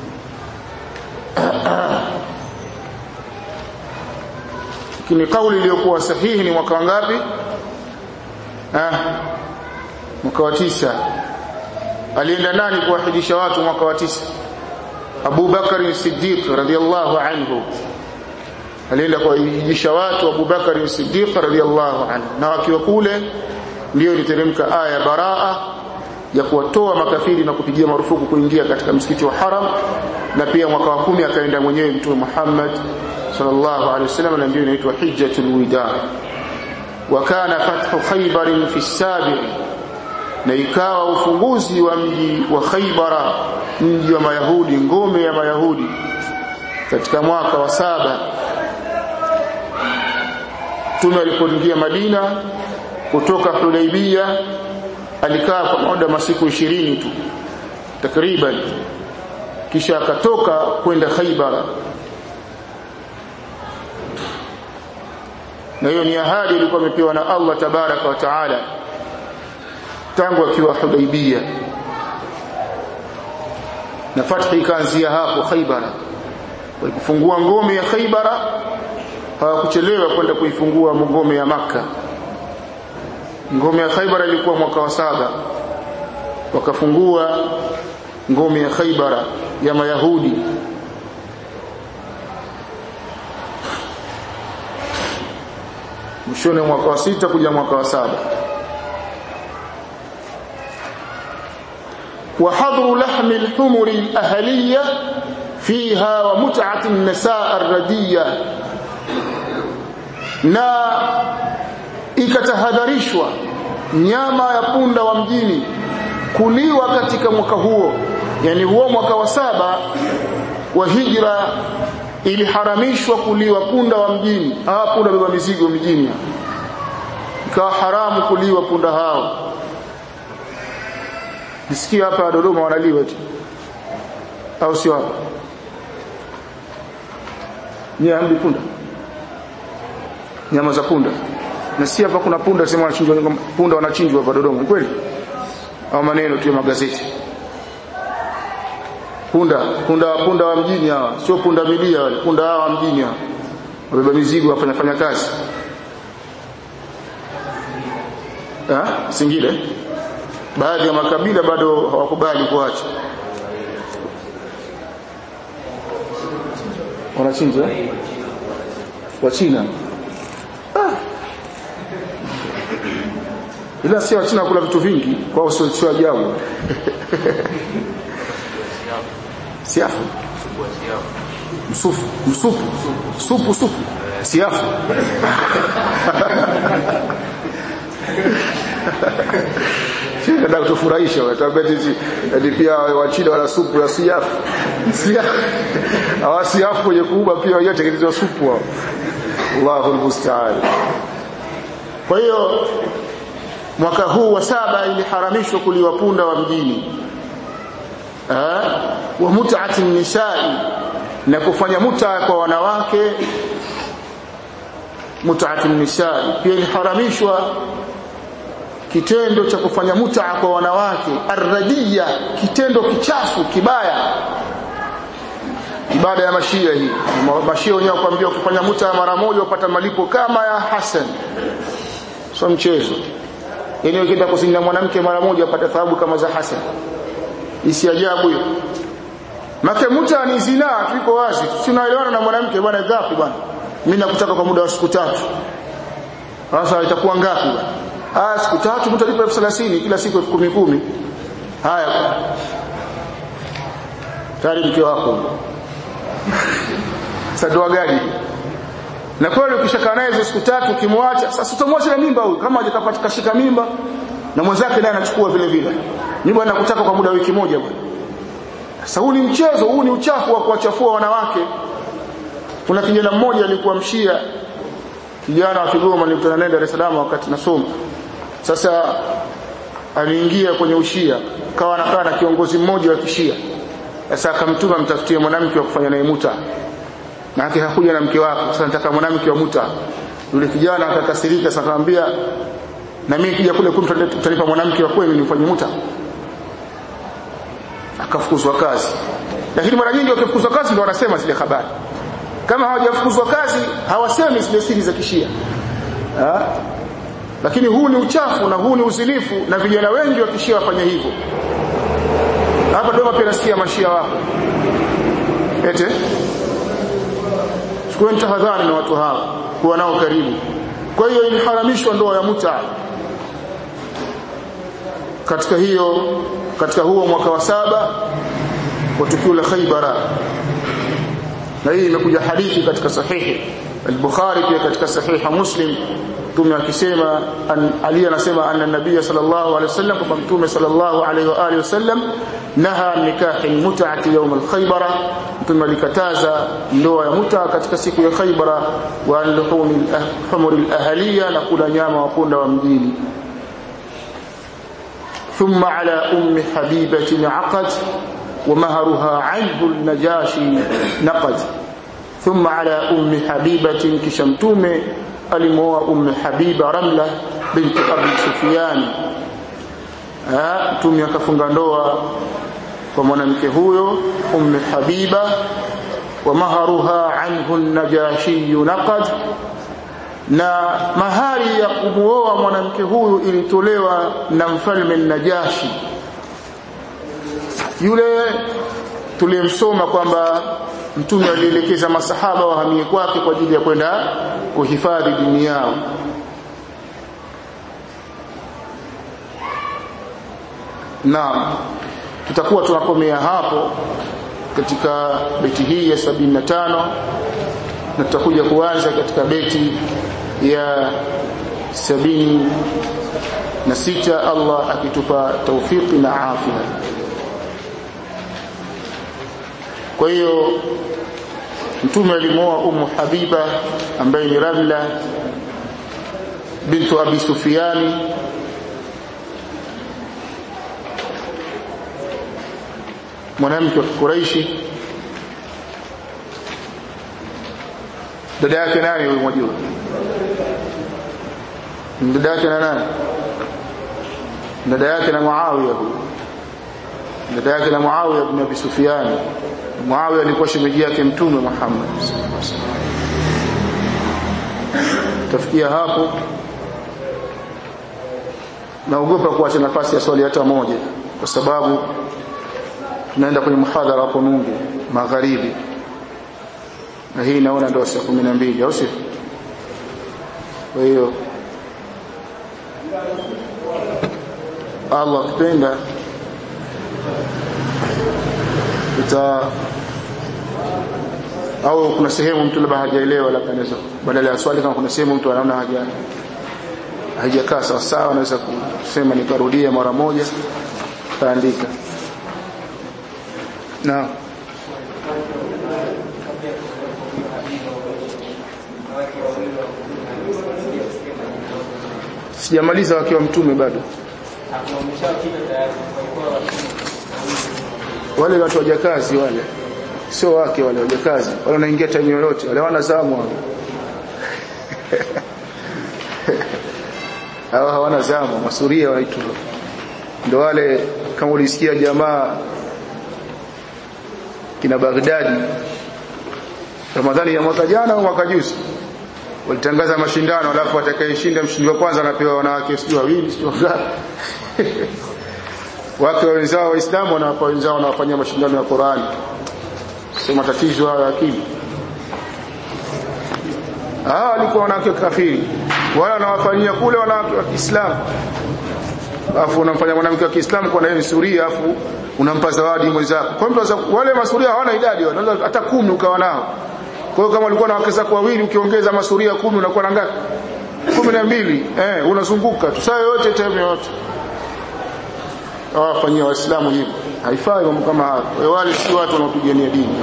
lakini kauli iliyokuwa sahihi ni mwaka wangapi ah, mwaka wa tisa alienda nani kuwahidisha watu mwaka wa tisa Abu Bakar Siddiq radhiallahu anhu alienda kuwahijisha watu Abu Bakar Siddiq radhiallahu anhu na wakiwa kule ndio iliteremka aya baraa ya kuwatoa makafiri na kupigia marufuku kuingia katika msikiti wa haram na pia mwaka wa kumi akaenda mwenyewe mtume Muhammad sallallahu alaihi wasallam na ndio inaitwa hijjatul wida wa kana fathu khaybar fi sabi na ikawa ufunguzi wa mji wa Khaybara mji wa Mayahudi ngome ya Mayahudi katika mwaka wa saba Mtume alipoingia Madina kutoka Hudaibia alikaa kwa muda masiku ishirini tu takriban kisha akatoka kwenda Khaybar na hiyo ni ahadi ilikuwa imepewa na Allah tabaraka wa taala tangu akiwa Hudaibia na fathi ikaanzia hapo Khaybar walipofungua ngome ya Khaybar hawakuchelewa kwenda kuifungua ngome ya maka ngome ya Khaybar ilikuwa mwaka wa saba wakafungua ngome ya Khaybar ya Mayahudi mwishoni mwaka wa sita kuja mwaka wa saba وحضر لحم الحمر الأهلية فيها ومتعة النساء الردية na ikatahadharishwa nyama ya punda wa mjini kuliwa katika mwaka huo yani huo mwaka wa saba wa hijra iliharamishwa kuliwa punda wa mjini hawa punda beba mizigo mjini ikawa haramu kuliwa punda hao nisikia hapa Dodoma wanaliwa eti au sio hapa ni ambi punda nyama za punda na si hapa kuna punda sema wanachinjwa punda wanachinjwa hapa Dodoma kweli au maneno tu ya magazeti punda punda punda wa mjini hawa sio punda milia wale punda hawa mjini hawa wabeba mizigo wafanya fanya kazi ah singile baadhi ya makabila bado hawakubali kuacha wanachinja wa China ah. ila si wa China kula vitu vingi kwao sio sio ajabu siafu msufu msupu supu supu siafu Nataka kutufurahisha wataambia sisi eti pia wachina wana supu ya siafu. Siafu. Hawa siafu kwenye kuuba pia wenyewe tengenezwa supu hao. Allahu almusta'an. Kwa hiyo mwaka huu wa saba iliharamishwa kuliwa punda wa mjini. Eh? Wa mut'ati nisai na kufanya muta kwa wanawake mut'ati nisai pia iliharamishwa kitendo cha kufanya mutaa kwa wanawake arradia kitendo kichafu kibaya ibada ya mashia hii mashia wenyewe kuambia kufanya mutaa mara moja upata malipo kama ya Hassan sio mchezo yani ukienda kusinya mwanamke mara moja upata thawabu kama za Hassan isi ajabu hiyo Make muta ni zina tuko wazi tunaelewana na mwanamke bwana gapi bwana mimi nakutaka kwa muda wa siku tatu sasa itakuwa ngapi bwana Ah siku tatu mtu alipa elfu thelathini kila siku elfu kumi kumi. Haya. Tayari mke wako. Sasa doa gani? Na kweli ukishakaa naye hizo siku tatu ukimwacha, sasa utamwacha na mimba huyu kama hajapata kashika mimba na mwenzake naye anachukua vile vile. Mimi bwana nakutaka kwa muda wa wiki moja bwana. Sasa huu ni mchezo, huu ni uchafu wa kuwachafua wanawake. Kuna kijana mmoja alikuwa mshia kijana wa Kigoma nilikutana naye Dar es Salaam wakati nasoma sasa aliingia kwenye ushia kawa anakaa na kiongozi mmoja wa kishia sasa akamtuma mtafutie mwanamke wa kufanya naye muta na yake hakuja na mke wake sasa nataka mwanamke wa muta yule kijana akakasirika sasa akamwambia na mimi kija kule kumtu utanipa mwanamke wa kweli nifanye muta akafukuzwa kazi lakini mara nyingi wakifukuzwa kazi ndio wanasema zile habari kama hawajafukuzwa kazi hawasemi zile siri za kishia ha? lakini huu ni uchafu na huu ni uzinifu na vijana wengi wa kishia wafanya hivyo hapa Dodoma pia nasikia mashia wako ete chukueni tahadhari na watu hawa kuwa nao karibu kwa hiyo iliharamishwa ndoa ya muta katika hiyo katika huo mwaka wa saba wa tukio la Khaybara na hii imekuja hadithi katika sahihi al-Bukhari pia katika sahiha Muslim mtume akisema Ali anasema anna nabiy sallallahu alaihi wasallam kwa mtume sallallahu alaihi wa alihi wasallam naha nikahi mut'ati yawm al-Khaybara mtume alikataza ndoa ya muta katika siku ya Khaybara wa luhumi al-humur al-ahliya na kula nyama wa punda wa mjini ثم على أم حبيبة عقد ومهرها عنه النجاشي نقد ثم على أم حبيبة كشمتومه alimoa umme habiba ramla binti abi sufyan mtume akafunga ndoa kwa mwanamke huyo umme habiba wa maharuha anhu najashi naqad na mahari ya kumuoa mwanamke huyu ilitolewa na mfalme najashi yule tuliyemsoma kwamba mtume alielekeza masahaba wahamie kwake kwa ajili ya kwenda kuhifadhi dini yao Naam tutakuwa tunakomea hapo katika beti hii ya 75 na tutakuja kuanza katika beti ya sabini na sita Allah akitupa taufiki na afya kwa hiyo mtume alimoa umu habiba ambaye ni ramla bintu abi sufiani mwanamke wa Quraishi dada yake nani huyo mwajua dada yake na nani dada yake na Muawiya huyo dada yake na Muawiya ibn Abi Sufyan Muawiya alikuwa shemeji yake mtume Muhammad tafikia hapo naogopa kuacha nafasi ya swali hata moja kwa sababu tunaenda kwenye muhadhara hapo Nungu magharibi na hii naona ndio saa 12 au sio kwa hiyo Allah akipenda tuta au kuna sehemu mtu labda hajaelewa labda anaweza badala ya swali kama kuna sehemu mtu anaona haja haijakaa sawa sawa anaweza kusema nikarudia mara moja taandika na sijamaliza wakiwa mtume bado wale watu wajakazi wale sio wake wale wajakazi wale wanaingia time yoyote wale wana zamu wale hawa hawana zamu masuria wanaitwa ndio wale kama ulisikia jamaa kina Baghdadi Ramadhani ya mwaka jana au mwaka juzi walitangaza mashindano alafu atakayeshinda mshindi wa kwanza anapewa wanawake sio wawili sio wangapi wake wenzao waislamu wanawapa wenzao wanawafanyia mashindano ya Qur'ani sio matatizo hayo akili ah walikuwa wanawake kafiri wala wanawafanyia kule wanawake wa Kiislamu alafu unamfanya mwanamke wa Kiislamu kwa naye suria alafu unampa zawadi mwenzako kwa hiyo wale masuria hawana idadi wanaweza hata kumi ukawa nao kwa hiyo kama ulikuwa na wake zako wawili ukiongeza masuria kumi unakuwa na ngapi kumi na mbili eh unazunguka tu saa yote time yote awafanyia waislamu hivyo haifai mambo kama hayo wale si watu wanaopigania dini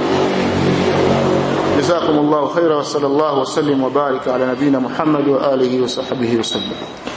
جزاكم الله خيرا وصلى الله وسلم وبارك على نبينا محمد وآله وصحبه وسلم